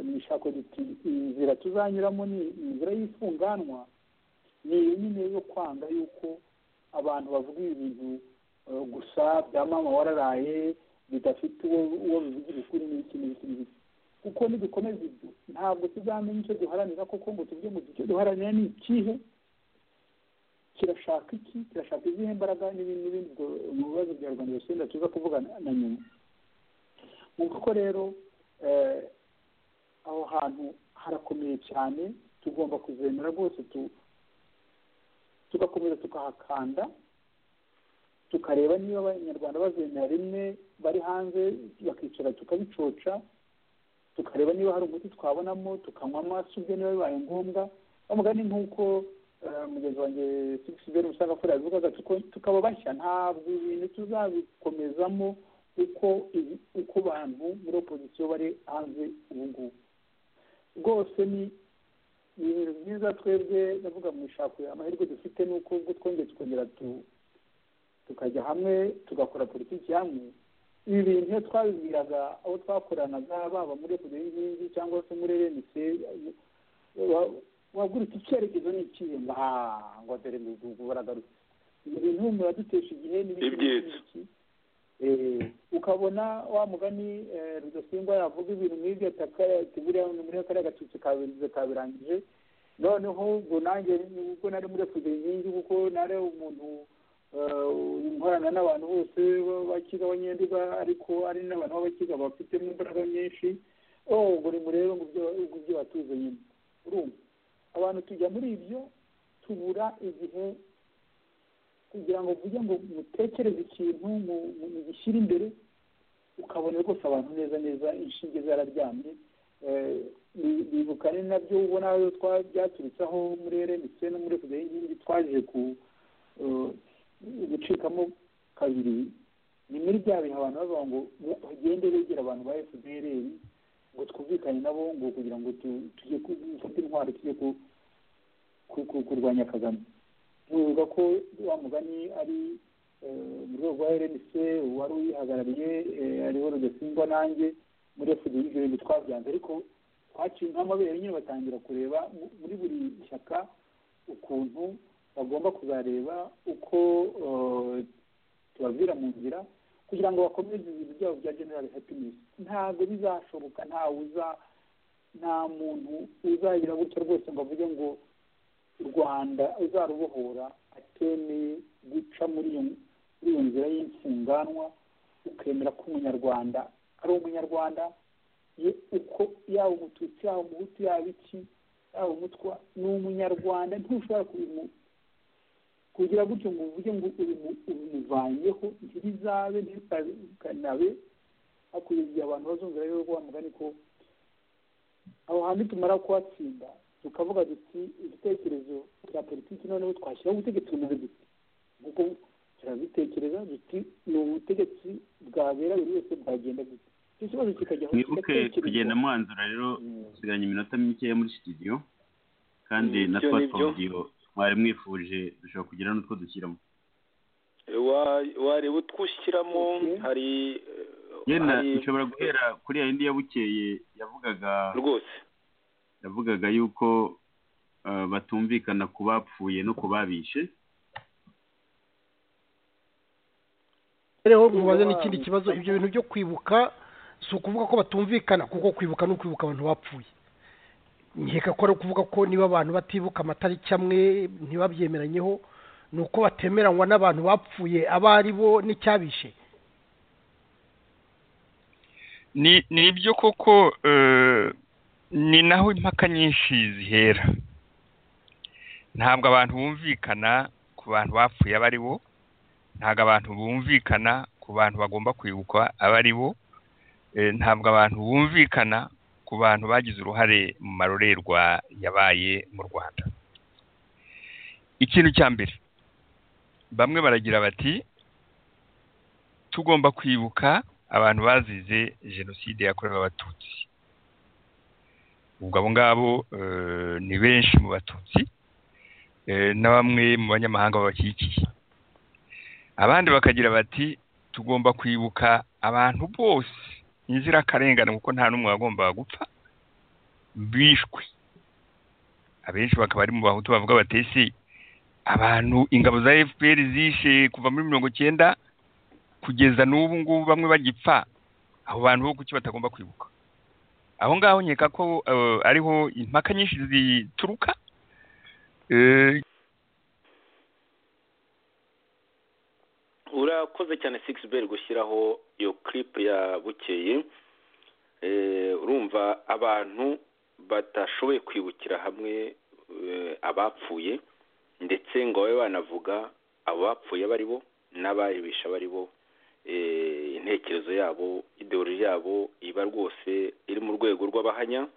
D: mwishako duti inzira tuzanyuramo ni inzira y'ifunganwa ni nyine yo kwanga yuko abantu bavuga ibintu gusa bya mama wararaye bidafite uwo bivugira ukuri n'iki n'iki n'iki kuko nidukomeza ibyo ntabwo tuzamenya icyo duharanira kuko ngo tuvuge ngo icyo duharanira ni ikihe kirashaka iki kirashaka izihe mbaraga n'ibindi n'ibindi mu bibazo bya rwanda yosenda tuza kuvuga na nyuma mu kuko rero aho hantu harakomeye cyane tugomba kuzemera rwose tugakomeza tukahakanda tukareba niba abanyarwanda bazemera rimwe bari hanze bakicara tukabicoca tukareba niba hari umuti twabonamo tukanywa amaso ubwe niba bibaye ngombwa bamugani nk'uko mugenzi wanjye sigisiberi musangafura yabivugaga tukaba bashya ntabwo ibintu tuzabikomezamo uko uko bantu muri opozisiyo bari hanze ubu ngubu rwose ni ibintu byiza twebwe ndavuga mu ishako amahirwe dufite ni uko ubwo twongeye tukongera tukajya hamwe tugakora politiki hamwe ibi bintu iyo twabibwiraga abo twakoranaga baba muri repubulika y'inkingi cyangwa se muri rmc wagurutse icyerekezo n'ikihe ngo aha ngo dore ngo baragarutse ibi bintu muradutesha igihe
A: Ibyitso.
D: n'ibiki ukabona wa mugani eh, rudasingwa yavuga ibintu nk'ibyo ataka ati buriya ni muri kariya gatutsi kabirangize kabirangije noneho ubwo nanjye ubwo nari muri repubulika y'inkingi kuko nari umuntu eh, nkorana n'abantu bose bakiga abanyenduga ariko ari n'abantu b'abakiga bafitemo imbaraga nyinshi oh ubwo ni murebe ngo ibyo- ngo ibyo batuze nyine urumva abantu tujya muri ibyo tubura igihe kugira ngo mvuge ngo mutekereze ikintu mu- mu- mugishyire imbere ukabona rwose abantu neza neza inshinge zararyamye Eh, bi- bibuka ni nabyo ubona aho twa- byaturutseho muri rmc no muri repubulika y'inkingi twaje ku eh, gucikamo kabiri ni muri bya bintu abantu bavuga ngo bagende begera abantu ba fpr ngo twumvikane nabo ngo kugira ngo tu- tujye ku- dufate intwaro tujye ku- ku- ku- kurwanya kagame ntibuka ko wa mugani ari eh, mu rwego rwa rnc wari uyihagarariye eh, ariho rudasimba nanjye muri fpr ibyo bintu twabyanze ariko twaciye nk'amabere nyine batangira kureba mu- muri buri shyaka ukuntu bagomba kuzareba uko eh, tubabwira mu nzira kugira ngo bakomeze ibintu byabo bya general happiness ntabwo bizashoboka ntawe uza nta muntu uzagira gutya rwose ngo avuge ngo u rwanda uzarubohora atemeye guca muri iyo muri iyo nzira y'imfunganwa ukemera ko umunyarwanda ari umunyarwanda ye uko yaba umututsi yaba umuhutu yaba iki yaba umutwa ni umunyarwanda ntushobora kubimu kugira gutyo ngo uvuge ngo ubimu- ubimuvanyeho ntirizabe ntirikanabe hakurya igihe abantu bazumvira rero wa mugani ko aho hantu tumara kuhatsinda tukavuga duti ibitekerezo bya politiki noneho twashyiraho ubutegetsi bumeze duti kuko turabitekereza duti ni ubutegetsi bwabera buri wese bwagenda gute icyo kibazo kikajya
B: mwibuke kugenda mwanzura rero dusigaranye iminota mikeya muri studio kandi
A: Mm,
B: na
A: ibyo ni byo.
B: twatudiyo mwari mwifuje dushobora kugira n'utwo dushyiramo
A: Wa- wareba utwo ushyiramo
D: Okay.
A: hari
B: yenda
A: hari-
B: nshobora guhera kuri ya yindi ya bukeye yavugaga
A: rwose
B: yavugaga yuko eh, batumvikana ku bapfuye no ku babishe
G: rero mubaze n'ikindi kibazo ibyo bintu byo kwibuka si ukuvuga ko batumvikana kuko kwibuka ni ukwibuka abantu bapfuye nkeka ko ari ukuvuga ko niba abantu batibuka amatariki amwe ntibabyemeranyeho ni uko batemeranywa n'abantu bapfuye abo ari bo n'icyabishe
H: ni ni ibyo koko eh, ni naho impaka nyinshi zihera ntabwo abantu bumvikana ku bantu bapfuye aba ari bo ntabwo abantu bumvikana ku bantu bagomba kwibukwa aba ari bo Eh, ntabwo abantu bumvikana ku bantu bagize uruhare mu marorerwa yabaye mu rwanda ikintu cya mbere bamwe baragira bati tugomba kwibuka abantu bazize jenoside yakorewe abatutsi ubwo abo ngabo eh, ni benshi mu batutsi eh, na bamwe mu banyamahanga babakikiye abandi bakagira bati tugomba kwibuka abantu bose inzirakarengane kuko nta n'umwe wagombaga gupfa bishwe abenshi bakaba ari mu bahutu bavuga bati ese abantu ingabo za fpr zishe kuva muri mirongo cyenda kugeza n'ubu ngubu bamwe bagipfa abo bantu bo kuki batagomba kwibuka aho ngaho nkeka ko eh, ariho impaka nyinshi zituruka Eh,
A: urakoze cyane sigisi beri gushyiraho iyo kiripu ya bukeye Eh, urumva abantu batashoboye kwibukira hamwe eh, abapfuye ndetse ngo babe banavuga abo bapfuye abo ari bo n'abayibisha abo ari bo Eh, intekerezo yabo ideoloji yabo iba rwose iri mu rwego rw'abahanya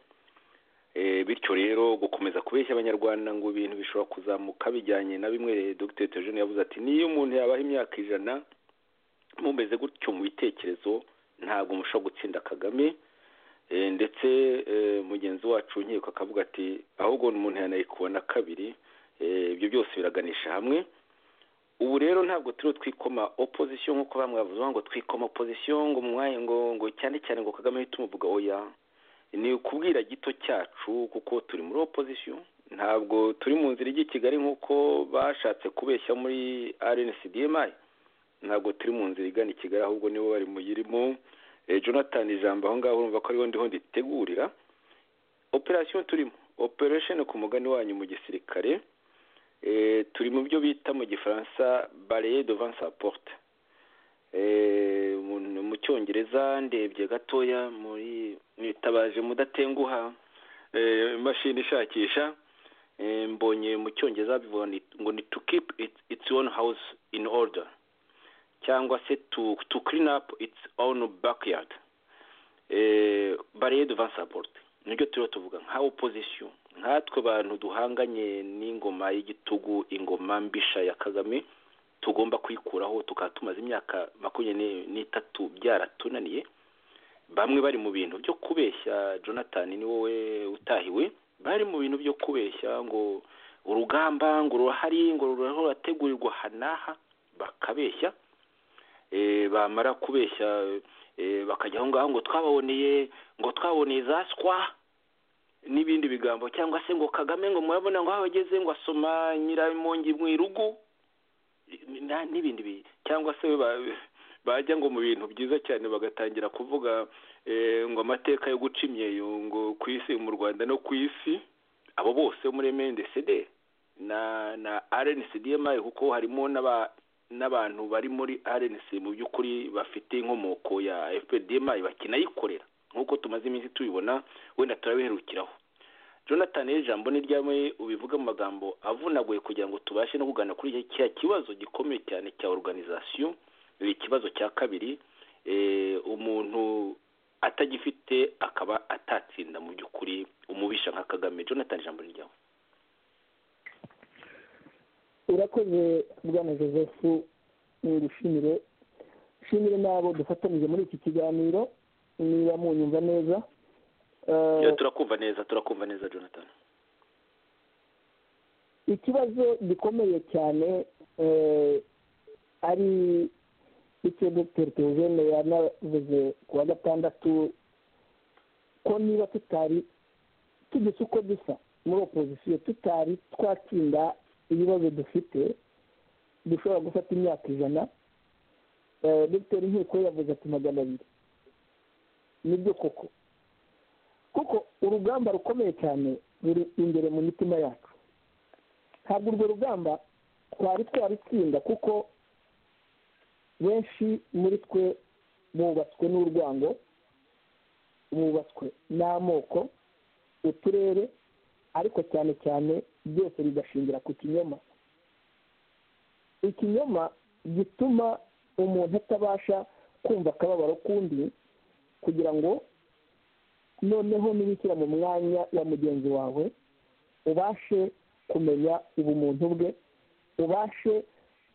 A: Eh, bityo rero gukomeza kubeshya abanyarwanda ngo ibintu bishobora kuzamuka bijyanye na bimwe dr tejeni yavuze ati niyo umuntu yabaho imyaka ijana mumeze gutyo mu bitekerezo ntabwo mushobora gutsinda kagame Eh, ndetse eh, mugenzi wacu nkiko akavuga ati ahubwo umuntu yanayikubona kabiri Eh, ibyo byose biraganisha hamwe ubu rero ntabwo turiho twikoma opozisiyo nk'uko bamwe bavuga ngo twikoma opozisiyo ngo mwanya ngo ngo cyane cyane ngo kagame uhite umuvuga oya ni ukubwira gito cyacu kuko turi muri opozisiyo ntabwo turi mu nzira ijya i kigali nk'uko bashatse kubeshya muri rncdmi ntabwo turi mu nzira igana i kigali ahubwo nibo bari muyirimo jonathan ijambo aho ngaho urumva ko ariho ndiho nditegurira operasiyo turimo operesheni ku mugani wanyu mu gisirikare turi mu byo bita mu gifaransa bareye devanse aporute mu cyongereza ndebye gatoya muri mwitabaje mudatenguha imashini ishakisha mbonye mu cyongereza bivuga ngo ni to keep its own house in order cyangwa se to clean up its own backyard bareye devanse aporute nibyo turiho tuvuga nka opozisiyo nkatwe abantu duhanganye n'ingoma y'igitugu ingoma mbisha ya kagame tugomba kuyikuraho tukaba tumaze imyaka makumyabiri n'itatu byaratunaniye bamwe bari mu bintu byo kubeshya jonathan ni wowe utahiwe bari mu bintu byo kubeshya ngo urugamba ngo rurahari ngo rurategurirwa hanaha bakabeshya bamara kubeshya bakajya aho ngaho ngo twababoneye ngo twaboneye za skwa n'ibindi bigambo cyangwa se ngo kagame ngo murabona ngo aho ageze ngo asoma nyiramongi mu irugu n'ibindi cyangwa se bajya ngo mu bintu byiza cyane bagatangira kuvuga ngo amateka yo guca imyeyo ngo ku isi mu rwanda no ku isi abo bose muri mndcd na na rncdma kuko harimo n'abantu bari muri rnc mu by'ukuri bafite inkomoko ya fpdma bakinayikorera nk'uko tumaze iminsi tubibona wenda turabiherukiraho jonathan ijambo ni ryamwe ubivuga mu magambo avunaguye kugira ngo tubashe no kugana kuri kiriya kibazo gikomeye cyane cya oruganizasiyo ni ikibazo cya kabiri umuntu atagifite akaba atatsinda mu by'ukuri umubisha nka kagame jonathan ijambo ni ryawe
D: urakoze bwana joseph ntirushimire nshimire n'abo dufatanyije muri iki kiganiro niba munyumva neza
A: turakumva neza turakumva neza jonathan
D: ikibazo gikomeye cyane ari icyo dogiteri teogene yanavuze ku wa gatandatu ko niba tutari tugize uko dusa muri opozisiyo tutari twatsinda ibibazo dufite dushobora gufata imyaka ijana dogiteri nkiko yavuze ati magana abiri nibyo koko kuko urugamba rukomeye cyane ruri imbere mu mitima yacu ntabwo urwo rugamba twari twarutsinda kuko benshi muri twe bubatswe n'urwango bubatswe n'amoko uturere ariko cyane cyane byose bigashingira ku kinyoma ikinyoma gituma umuntu atabasha kumva akababaro k'undi kugira ngo noneho nibishyira mu mwanya wa mugenzi wawe ubashe kumenya ubumuntu bwe ubashe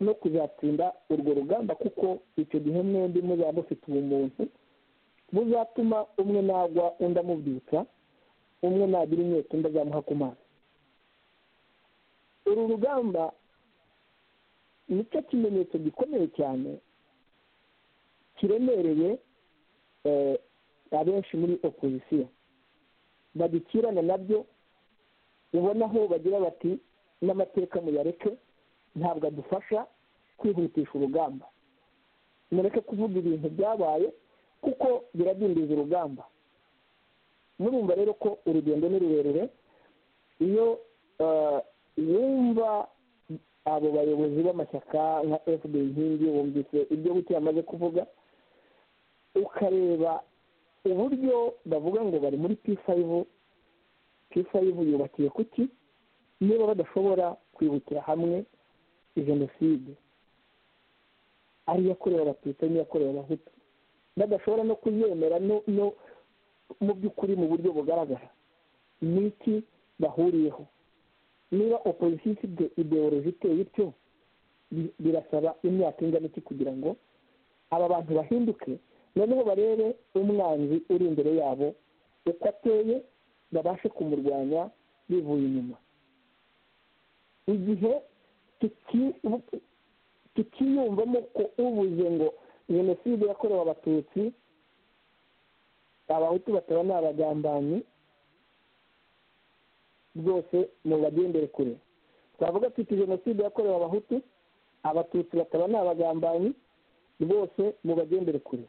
D: no kuzatsinda urwo rugamba kuko icyo gihe mwembi muzaba mufite ubumuntu buzatuma umwe nagwa undi amubyutsa umwe nagira inyota undi azamuha ku mazi uru rugamba nicyo kimenyetso gikomeye cyane kiremereye abenshi muri opozisiyo bagikirana nabyo ubona aho bagira bati n'amateka muyareke ntabwo adufasha kwihutisha urugamba mureke kuvuga ibintu byabaye kuko biradindiza urugamba murumva rero ko urugendo ni rurerure iyo wumva abo bayobozi b'amashyaka nka fd inkingi wumvise ibyo buke yamaze kuvuga ukareba uburyo bavuga ngo bari muri p fayivu p fayivu yubakiye kuki niba badashobora kwibukira hamwe jenoside ariyo yakorewe abatutsi n'iyo yakorewe abahutu badashobora no kuyemera no mu by'ukuri mu buryo bugaragara ni iki bahuriyeho niba opozisiyo ifite ideoloji iteye ityo birasaba imyaka ingana iki kugira ngo aba bantu bahinduke noneho barebe umwanzi uri imbere yabo uko ateye babashe kumurwanya bivuye inyuma igihe tukiyumvamo ko ubuze ngo jenoside yakorewe abatutsi abahutu bataba ni abagambanyi rwose mubagendere kure twavuga tuti jenoside yakorewe abahutu abatutsi bataba ni abagambanyi rwose mubagendere kure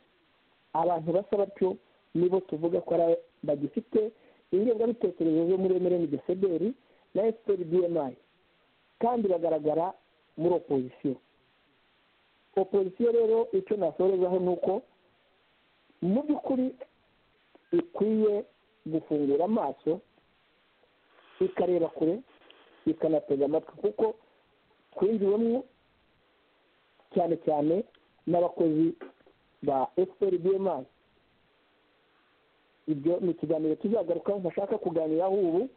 D: abantu basa batyo nibo tuvuga ko ari bagifite ingengabitekerezo zo muri emereni desederi na efuperi bmi kandi bagaragara muri opozisiyo opozisiyo rero icyo nasorezaho ni uko mu by'ukuri ikwiye gufungura amaso ikareba kure ikanatega amatwi kuko twinjiwemo cyane cyane n'abakozi ba efuperi bmi ibyo ni ikiganiro tuzagarukaho ntashaka kuganiraho ubu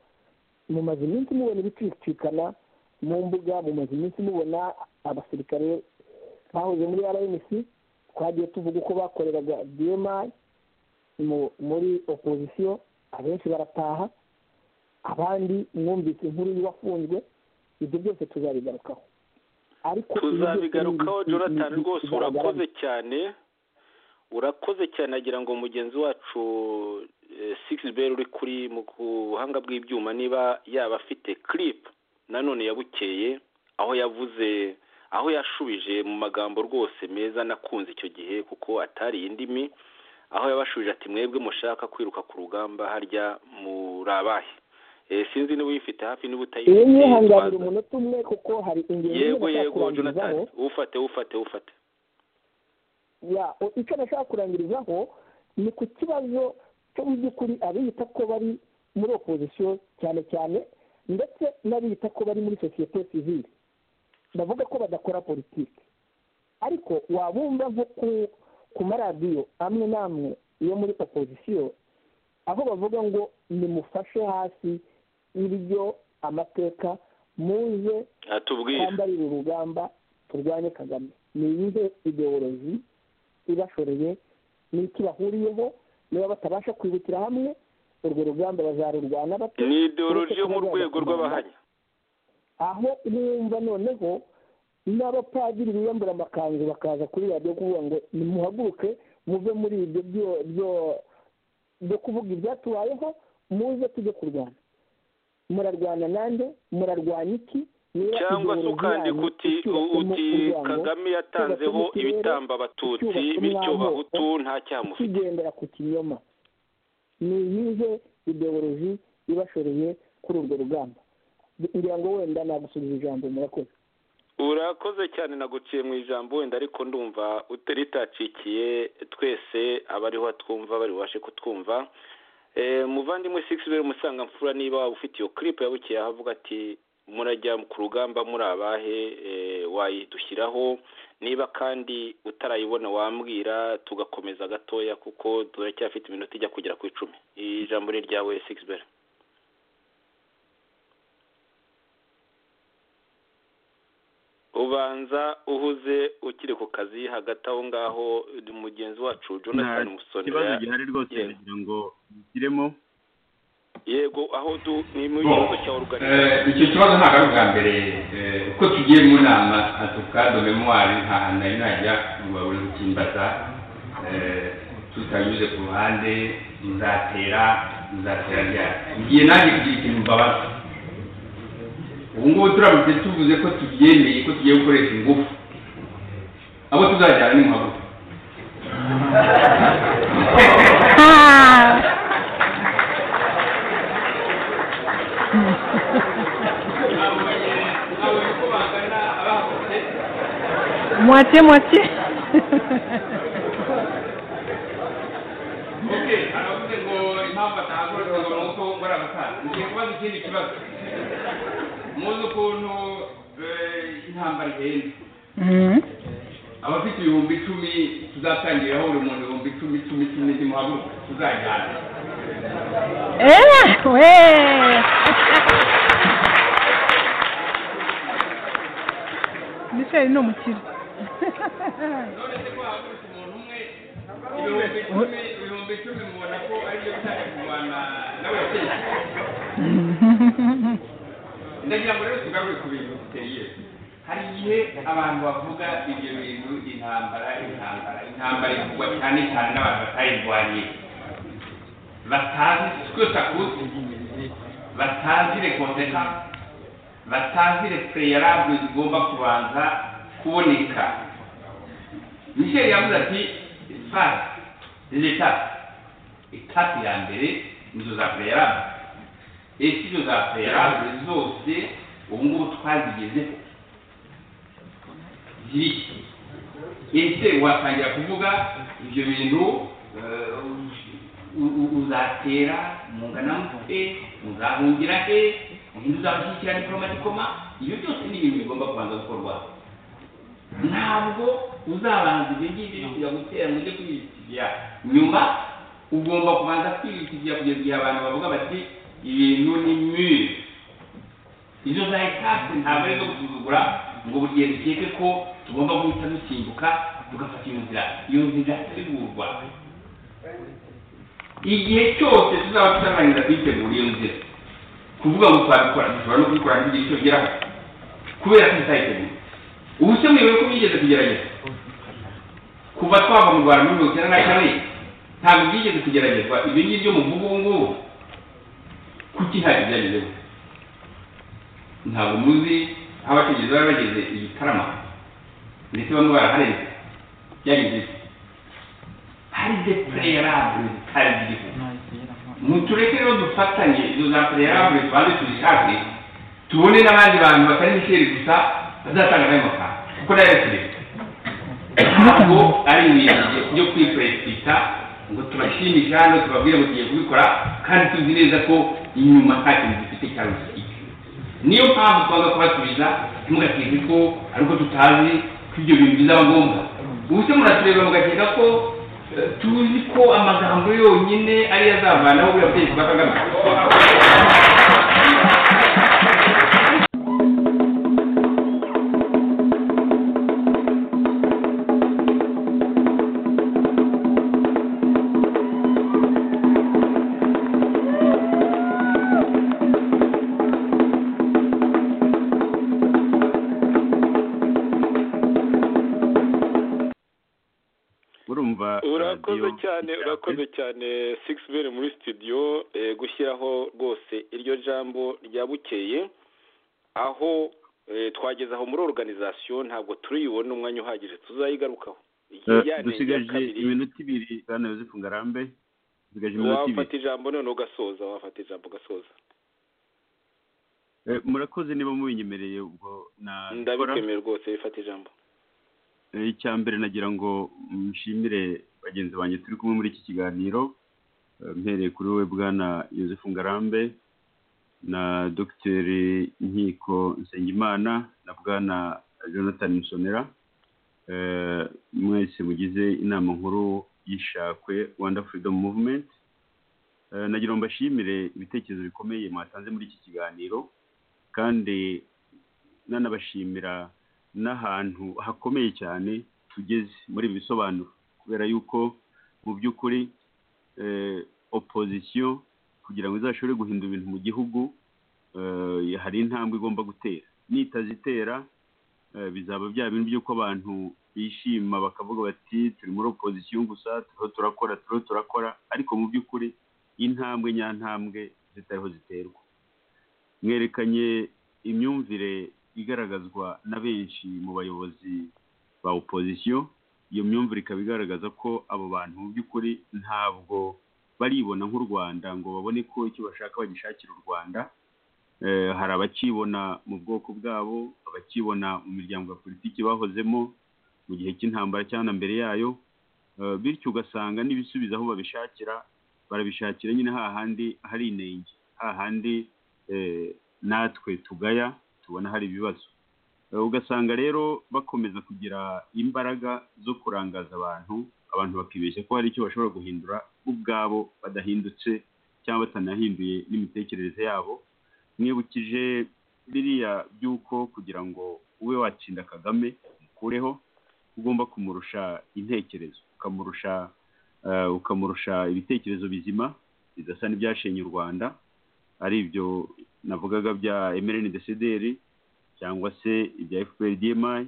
D: mumaze iminsi mubona ibicicikana mu mbuga mumaze iminsi mubona abasirikare bahoze muri rnc twagiye tuvuga uko bakoreraga bmi muri opozisiyo abenshi barataha abandi mwumvise inkuru y'uwafunzwe ibyo byose tuzabigarukaho ariko
A: tuzabigarukaho jonathan rwose urakoze cyane urakoze cyane agira ngo mugenzi wacu beri uri kuri mu buhanga bw'ibyuma niba yaba afite kiripu nanone yabukeye aho yavuze aho yashubije mu magambo rwose meza nakunze icyo gihe kuko atari indimi aho yabashubije ati mwebwe mushaka kwiruka ku rugamba harya muri abahe sinzi niba uyifite hafi niba utayifite
D: iyo yihanganira umunota umwe kuko hari ingingo
A: yego yego jonathan ufate ufate ufate
D: ya icyo nashaka kurangirizaho ni ku kibazo cyo mu by'ukuri abiyita ko bari muri opozisiyo cyane cyane ndetse n'abiyita ko bari muri sosiyete sivire bavuga ko badakora politiki ariko wabumva nko ku maradiyo amwe n'amwe yo muri opozisiyo aho bavuga ngo nimufashe hasi ibyo amateka muze
A: atubwira
D: twambarire urugamba turwanye kagame ni iyihe ideoloji ibashoreye n'icyo bahuriyeho niba batabasha kwibukira hamwe urwo rugamba bazarurwana bato
A: ni ideoloji yo mu rwego rw'abahanya
D: aho numva noneho n'abapadiri biyambura amakanzu bakaza kuri radiyo kuvuga ngo nimuhaguruke muve muri ibyo byo kuvuga ibyatubayeho muze tujye kurwana murarwana nande murarwanya iki
A: cyangwa se ukandika uti uti kagame yatanzeho ibitamba abatutsi bityo bahutu nta cyamufite
D: kigendera ku kinyoma ni iyihe ideoloji ibashoreye kuri urwo rugamba ngira ngo wenda nagusubiza ijambo murakoze
A: urakoze cyane naguciye mu ijambo wenda ariko ndumva utaritacikiye twese abariho batwumva bari bubashe kutwumva muvandimwe sigisi beri umusanga mfura niba waba ufite iyo kiripu yabukiye ahavuga ati murajya ku rugamba muri abahe wayidushyiraho niba kandi utarayibona wambwira tugakomeza gatoya kuko turacyafite iminota ijya kugera ku icumi ijambo ni ryawe sigisi ubanza uhuze ukiri ku kazi hagati aho ngaho mugenzi wacu jonathan musonera
B: ikibazo gihari rwose kugira ngo gishyiremo
A: yego aho du ni mu kibazo cya
I: Eh,
A: oruganiza
I: icyo kibazo ntabwo ari ubwa mbere eh, uko tugiye mu nama atuka do memoire nta hantu nari najya ngo babone gukimbaza eh, tutanyuze ku ruhande muzatera muzatera ryari ngiye nanjye kugira ikintu mbabaza ubu ngubu turamutse tuvuze ko tubyemeye ko tugiye gukoresha ingufu abo tuzajyana ni muhaguruka
J: Moitié, moitié.
I: ok aravuze ngo impamvu atahagurutse ngo ni uko ukora amafaranga ngiye kubaza ikindi kibazo muzi ukuntu eh, intambara ihenda
J: Mhm.
I: abafite ibihumbi icumi tuzatangiriraho buri muntu ibihumbi icumi icumi icumi nimuhaguruka tuzajyana
J: Eh, ouais. Michel, ni umukire
I: none se ko hahagurutse umuntu umwe ibihumbi icumi ibihumbi icumi mubona ko ari byo bitangiye kurwana n'abategetsi ndagira ngo rero tugarure ku bintu biteye hari igihe abantu bavuga ibyo bintu intambara intambara intambara ivugwa cyane cyane n'abantu batayirwanye batazi sikosakusi batazi rekondeha batazi refereyarabure zigomba kubanza kuboneka michel yavuze ati fasi leta etape ya mbere nizo za fereyarabure esi za fereyarabure zose ubu ngubu twazigezeho zibiki ese watangira kuvuga ibyo bintu eh, u- u- uzatera mungana mute muzahungira he ubundi uzashyikira diporomati koma ibyo byose ni ibintu bigomba kubanza gukorwa ntabwo uzabanza ibyo ngibyo kujya gutera ngo ujye kwiyitigira nyuma ugomba kubanza kwiyitigira kugeza igihe abantu bavuga bati ibintu ni mire izo za etaje ntabwo ari izo gusuzugura ngo buri gihe dukeke ko tugomba guhita dusimbuka tugafata iyo nzira iyo nzira itegurwa igihe cyose tuzaba tuzarangiza kuyitegura iyo nzira kuvuga ngo twabikora dushobora no kubikora nk'igihe icyo bigeraho kubera ko tutayitegura ubu se mwibuye ko byigeze kugerageza kuva twava mu rwanda muri mirongo icyenda na kane ntabwo byigeze kugeragezwa ibyo ngibyo muvuga ubu ngubu kuki hari ibyagezeho ntabwo muzi aho abategereza bari bageze igitarama ndetse bamwe baraharenze byageze iki? hari de pureyarabure zitari ziriho mutureke rero dufatanye izo za pureyarabure tubanze tuzishake tubone n'abandi bantu batari misheri gusa bazatanga nayo mafaranga kuko nayo turebe ntabwo ari ibintu byo- byo kwipurezida ngo tubashimishe hano tubabwire ngo tugiye kubikora kandi tuzi neza ko inyuma nta kintu dufite cyangwa se iki niyo mpamvu twaza kubasubiza ntimugakeke ko ariko tutazi ko ibyo bintu bizaba ngombwa ubu se muratureba mugakeka ko eh, tuzi ko amagambo yonyine ariyo azavanaho buriya butegetsi bwa kagame
B: murumva
A: urakoze
B: radiyo
A: cyane
B: Icyakwe.
A: urakoze cyane sigisi beri muri studio eh, gushyiraho rwose iryo jambo rya bukeye aho eh, twageze aho muri organization ntabwo turiyibona umwanya uhagije tuzayigarukaho Iki yane
B: Eh,
A: rya
B: dusigaje
A: kabiri,
B: iminota ibiri bwana yosefu ngarambe dusigaje iminota ibiri
A: wafata ijambo none ugasoza wafata ijambo ugasoza
B: Eh, murakoze niba mubinyemereye ubwo nabikora
A: ndabikwemeye rwose bifata ijambo
B: Eh, icya mbere nagira ngo nshimire bagenzi banjye turi kumwe muri iki kiganiro Eh, mpereye kuri we bwana yosefu ngarambe na dogiteri nkiko nsengimana na bwana jonathan musonera Eh, mwese mugize inama nkuru y'ishakwe rwanda freedom movement Eh, nagira ngo mbashimire ibitekerezo bikomeye mwatanze muri iki kiganiro kandi nanabashimira n'ahantu hakomeye cyane tugeze muri ibi bisobanuro kubera yuko mu by'ukuri eh, opozisiyo kugira ngo izashobore guhindura ibintu mu gihugu eh, hari intambwe igomba gutera nitazitera eh, bizaba bya bintu by'uko abantu bishima bakavuga bati turi muri opozisiyo gusa turiho turakora turiho turakora ariko mu by'ukuri intambwe nyantambwe zitariho ziterwa mwerekanye imyumvire igaragazwa na benshi mu bayobozi ba opozisiyo iyo myumvire ikaba igaragaza ko abo bantu mu by'ukuri ntabwo baribona nk'u rwanda ngo babone ko icyo bashaka bagishakira u rwanda Eh, hari abakibona mu bwoko bwabo abakibona mu miryango ya politiki bahozemo mu gihe cy'intambara cyangwa na mbere yayo Eh, bityo ugasanga n'ibisubizo aho babishakira barabishakira nyine hahandi hari inenge hahandi eh, natwe tugaya tubona hari ibibazo Eh, ugasanga rero bakomeza kugira imbaraga zo kurangaza abantu abantu bakibeshya ko hari icyo bashobora guhindura ubwabo badahindutse cyangwa batanahinduye n'imitekerereze yabo mwibukije biriya by'uko kugira ngo ube watsinda kagame umukureho ugomba kumurusha intekerezo ukamurusha eh, ukamurusha ibitekerezo bizima bidasa n'ibyashenye u rwanda ari ibyo navugaga bya emerene desederi cyangwa se ibya fpr dmi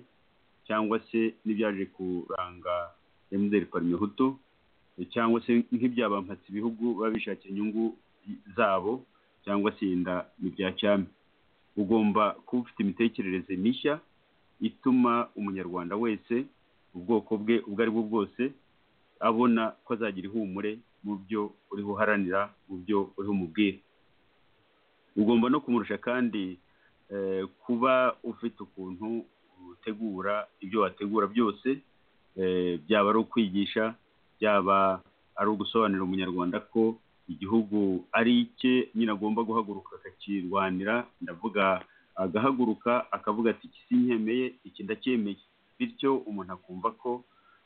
B: cyangwa se n'ibyaje kuranga mdr parmehutu cyangwa se nk'ibyabampatse ibihugu baba bishakiye inyungu zabo cyangwa se yenda n'ibya cyami ugomba kuba ufite imitekerereze mishya ituma umunyarwanda wese ubwoko bwe ubwo ari bwo bwose abona ko azagira ihumure mu byo uriho uharanira mu byo uriho umubwira ugomba no kumurusha kandi eh, kuba ufite ukuntu utegura ibyo wategura byose eh, byaba ari ukwigisha byaba ari ugusobanurira umunyarwanda ko igihugu ari icye nyine agomba guhaguruka akakirwanira ndavuga agahaguruka akavuga ati iki sinkemeye iki ndacyemeye bityo umuntu akumva ko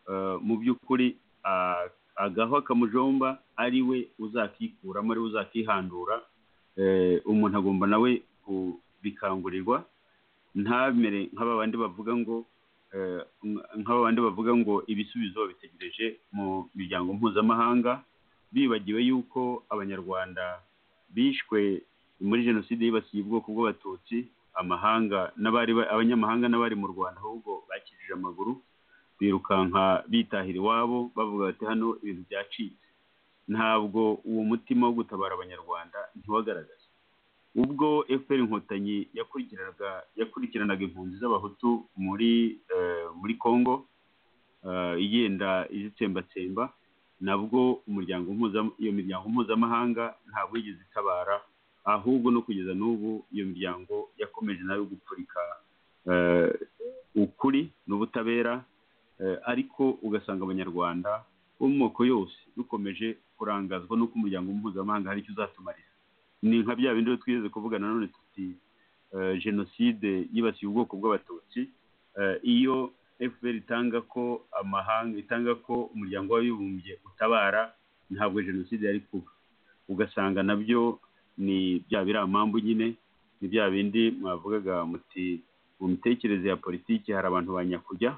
B: eh, mu by'ukuri ah, agaho kamujomba ari we uzakikuramo ari we uzakihandura eh, umuntu agomba nawe kubikangurirwa ntabere nk'aba bandi bavuga ngo eh, nk- nk'aba bandi bavuga ngo ibisubizo babitegereje mu miryango mpuzamahanga bibagiwe yuko abanyarwanda bishwe muri jenoside yibasiye ubwoko bw'abatutsi amahanga n'abari ba- abanyamahanga n'abari mu rwanda ahubwo bakijije amaguru birukanka bitahira iwabo bavuga bati hano ibintu byacitse ntabwo uwo mutima wo gutabara abanyarwanda ntiwagaragaye ubwo fpr inkotanyi yakurikiranaga yakurikiranaga impunzi z'abahutu muri eh, muri congo eh, igenda izitsembatsemba nabwo umuryango mpuza- iyo miryango mpuzamahanga ntabwo yigeze itabara ahubwo no kugeza n'ubu iyo miryango yakomeje nayo gupfurika eh, ukuri n'ubutabera eh, ariko ugasanga abanyarwanda bo mu moko yose dukomeje kurangazwa n'uko umuryango mpuzamahanga hari icyo uzatumarira ni nka bya bindi rero twigeze kuvuga nanone tuti eh, jenoside yibasiye ubwoko bw'abatutsi Eh, iyo fpr itanga ko amahanga itanga ko umuryango w'abibumbye utabara ntabwo jenoside yari kuba ugasanga nabyo ni bya biramambu nyine ni bya bindi mwavugaga muti mu mitekerereze ya politiki hari abantu ba nyakujya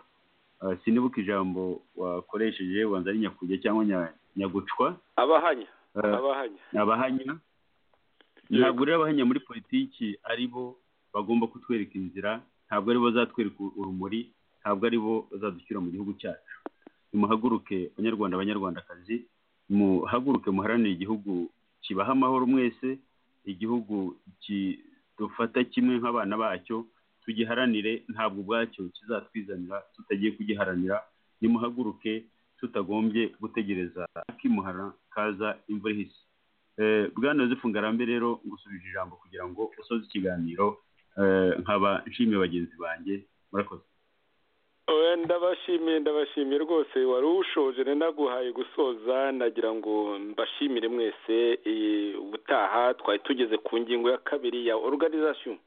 B: Eh, sinibuka ijambo wakoresheje wanza ari nyakujya cyangwa nya- nyagucwa
A: abahanya
B: Eh,
A: abahanya
B: abahanya ntabwo rero abahanya muri politiki ari bo bagomba kutwereka inzira ntabwo ari bo bazatwereka urumuri ntabwo ari bo bazadushyira mu gihugu cyacu nimuhaguruke banyarwanda banyarwandakazi muhaguruke muharanire igihugu kibaha amahoro mwese igihugu ki- dufata kimwe nk'abana bacyo tugiharanire ntabwo ubwacyo kizatwizanira tutagiye kugiharanira nimuhaguruke tutagombye gutegereza akimuhara kaza imvura ihise Eh, bwana yosefu ngarambe rero ngusubije ijambo kugira ngo usoze ikiganiro eh, nkaba nshimiye bagenzi banjye murakoze
A: Eh, ndabashimiye ndabashimiye rwose wari ushoje nari naguhaye gusoza nagira ngo mbashimire mwese eh, ubutaha twari tugeze ku ngingo ya kabiri ya organization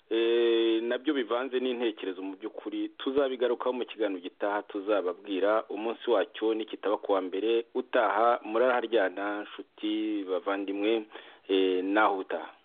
A: Eh, nabyo bivanze n'intekerezo mu by'ukuri tuzabigarukaho mu kiganiro gitaha tuzababwira umunsi wacyo n'ikitaba kuwa mbere utaha muraraharyana nshuti bavandimwe eh, naho utaha